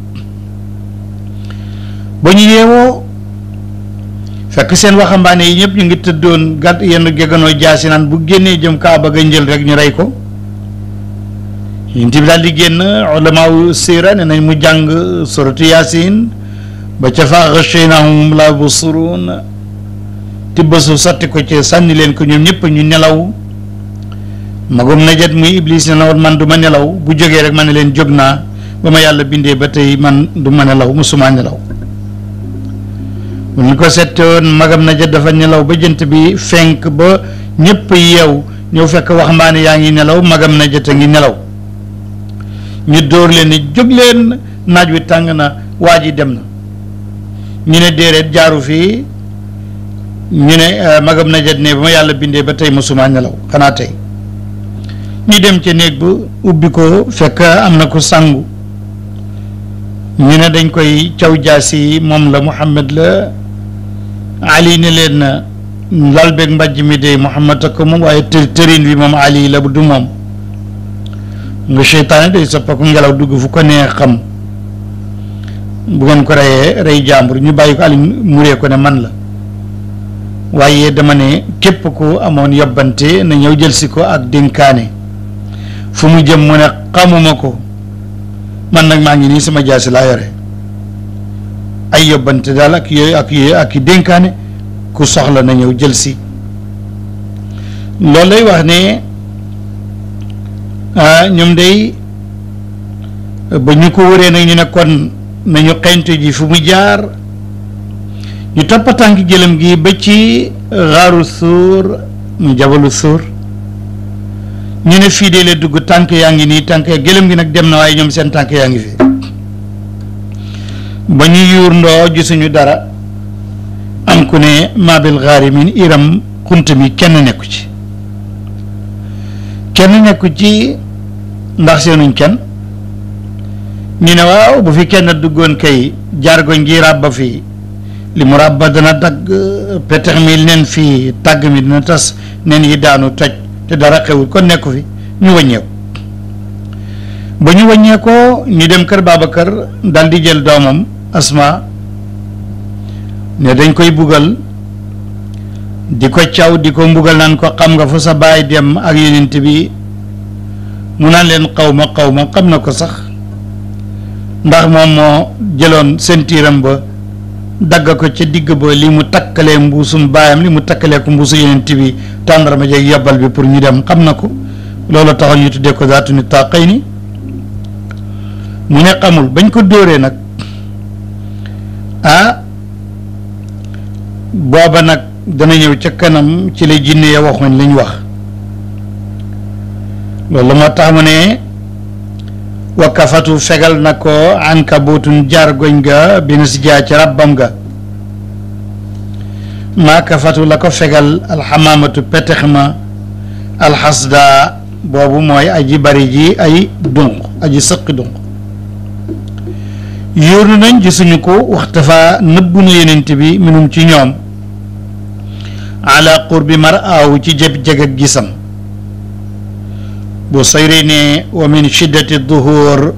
ba ñu yeewoo fekk seen waxambaane yi ñëpp ñu ngi tëddoon gàtt yenn geganoo jaasi naan bu génnee jëm kaaba ga njël rek ñu rey ko yonent bi daal di génn ulamaaw siira ne nañ mu jàng suratu yaasin ba ca fa ghashaynahum la yubsiruun tibba su sotti ko ci sànni leen ko ñoom ñëpp ñu nelaw magum najat muy iblis ne na woon man du ma nelaw bu jógee rek ma ne leen jóg naa ba ma yàlla bindee ba tey man du ma nelaw musuma nelaw bu ñu ko settoon magam najat dafa nelaw ba jant bi fenk ba ñëpp yeew ñëw fekk waxambaane yaa ngi nelaw magam najat a ngi nelaw ñu dóor leen ni jóg leen naaj wi tàng na waa ji dem na ñu ne déedéet jaaru fii ñu ne magam najat ne ba ma yàlla bindee ba tey musuma nelaw xanaa tey ñu dem ca néeg ba ubbi ko fekk am na ko sangu ñu ne dañ koy caw jaasi moom la Muhammad la Ali ne leen lal beeg mbàjj mi de Muhammad ak moom waaye të tërin bi moom Ali la du moom nga seytaane day soppaku ngelaw dugg fu ko nee xam bu ngeen ko reyee rey jàmbur ñu bàyyi ko Ali muree ko ne man la waaye dama ne képp ku amoon yobbante na ñëw jël si ko ak dénkaane fu mu jëm mu ne xamuma ko man nag maa ngi nii sama jaasi laa yore ay yobbante daal ak yooyu ak yooyu ak i dénkaane ku soxla na ñëw jël si loolu lay wax ne ñoom day ba ñu ko wëree nag ñu ne kon nañu xeyntu ji fu mu jaar ñu toppa tànk jëlam gi ba ci xaaru suur mu jabalu suur ñu ne fii de la dugg tànk yaa ngi nii tànk gëlëm gi nag dem na waaye ñoom seen tànk yaa ngi fi ba ñu yuur ndoo gisuñu dara am ku ne maabil xaari min iram xunt mi kenn nekku ci kenn nekku ci ndax seenuñ kenn ñu ne waaw bu fi kenn duggoon kay jargoñ gi ràbba fii li mu ràbba dana dagg petex mi nen fii tàgg mi dina tas nen yi daanu toj te dara xewul kon nekku fi ñu wàññeeku ba ñu wàññeekoo ñu dem kër Babacar dal di jël doomam Asma ne dañ koy bugal di ko caw di ko mbugal naan ko xam nga fu sa baay dem ak yonent bi mu naan leen xaw ma xaw ma xam na ko sax ndax moom moo jëloon sentiiram ba dagg ko ca digg ba li mu takkalee mbuusum baayam li mu takkalee ko mbuusu yonent bi tàndarma jeeg yobbal bi pour ñu dem xam na ko loolu taxoon ñu tuddee ko zaatu ni taqay ni mu ne xamul bañ ko dóoree nag ah booba nag dana ñëw ca kanam ci la jinne ya waxoon lañ wax loolu moo tax mu ne wakkafatu fegal na ko ankabootun jaar goñ ga bina si jaa ci rabbam ga maa kafatu la ko fegal alxamaamatu petex ma alxasda boobu mooy aji bari ji ay dunq aji sëqi dunq yóoru nañ gisuñu ko waxtafa nëbbu na yenent bi minum ci ñoom ala qurbi mar aaw ci jëb jeg ak gisam bu sayri ne wa min shiddati duhur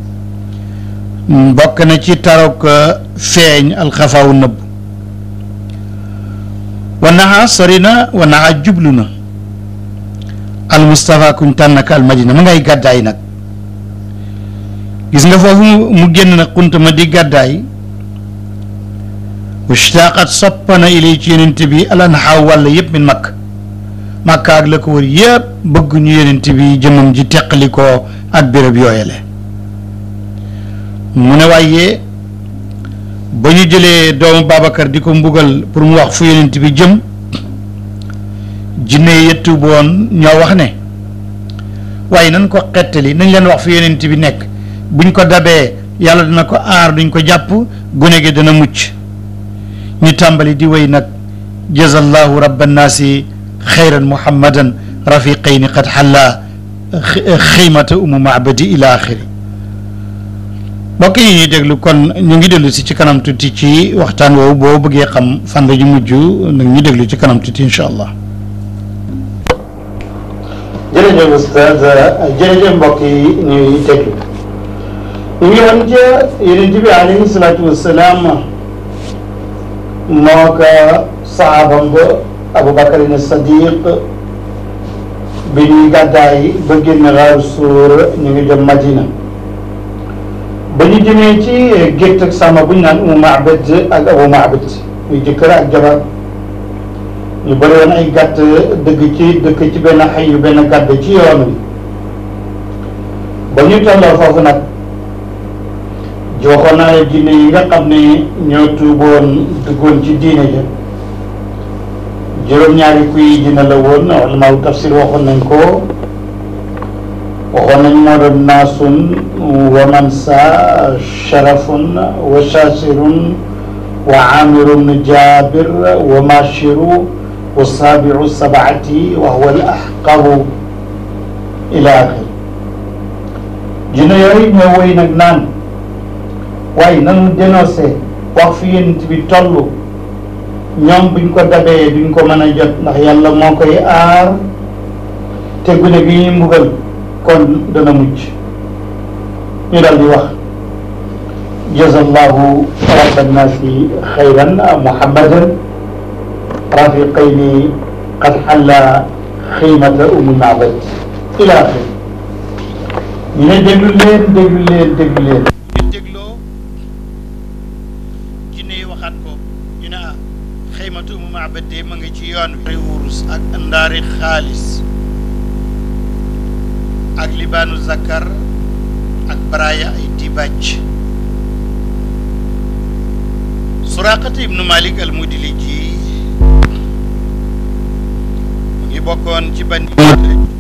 bokk na ci tarok feeñ alxafaaw nëbb wa naxa sori na wa naxa jublu na al Mustafa kuñ tànn ak al Madina ma ngay gàddaay nag gis nga foofu mu génn nag xunt ma di gàddaay washtaqat soppana ilay ci yenent bi al anxaaw wàll yëpp min makk makka ak la ko wër yëpp bëgg ñu yenent bi jëmmam ji teqali ko ak béréb yooyale mu ne waaye ba ñu jëlee doomu Babacar di ko mbugal pour mu wax fu yonent bi jëm jinne yettu boon ñoo wax ne waaye nañ ko xettali nañ leen wax fu yonent bi nekk buñ ko dabee yàlla dina ko aar duñ ko jàpp gune gi dana mucc ñu tàmbali di wéy nag jazallahu rabba nnaasi xayran muhammadan rafiqayni qad xalla xiimata umu maabadi ila axiri mbokk yi ñuy déglu kon ñu ngi dellu si ci kanam tuuti ci waxtaan woowu boo bëggee xam fan la ñu mujj nag ñu déglu ci kanam tuuti incha allah. jërëjëf oustaz jërëjëf mbokk yi ñuy déglu ñu ngi woon ca yonent bi alayhi salaatu wassalaam moo ko saxaabam ba Aboubacar ne Sadiq bi ñuy gàddaay ba génn xaaru suur ñu ngi dem Madina ba ñu jëmee ci gétt ak sàmm bu ñu naan Umu Maabad ak Abu Maabad muy jëkkër ak jabar ñu bëri woon ay gàtt dëgg ci dëkk ci benn xay yu benn gàdd ci yoon wi ba ñu tolloo foofu nag joxoon naa jinne yi nga xam ne ñoo tuuboon duggoon ci diine ja juróom-ñaari kuy dina la woon ulamaaw tafsir waxoon nañ ko waxoon nañ moo doon naasun wa mansa sharafun wa shasirun wa amirun jabir wa mashiru wa sabiu sabaati wa huwa al ahqaru ila axir jinne yooyu ñoo woy nag naan waaye nanu dénoncé wax fi yonent bi toll ñoom buñ ko dabee duñ ko mën a jot ndax yàlla moo koy aar te gune gi ñuy mbugal kon dana mucc ñu daal di wax jazallahu rabba nnaasi xayran muhammadan rafiqayni qad xalla xiimata umu maabad ila axir ñu ne déglu leen déglu leen déglu leen ñu dégloo jinne yi waxaat ko ñu ne ah xaymatu umu maabad de ma ngi ci yoon wi wurus ak ndaari xaalis ak libaanu zakar ak baraya ay dibaj suraqata ibnu malik al mudili ji mu ngi bokkoon ci bani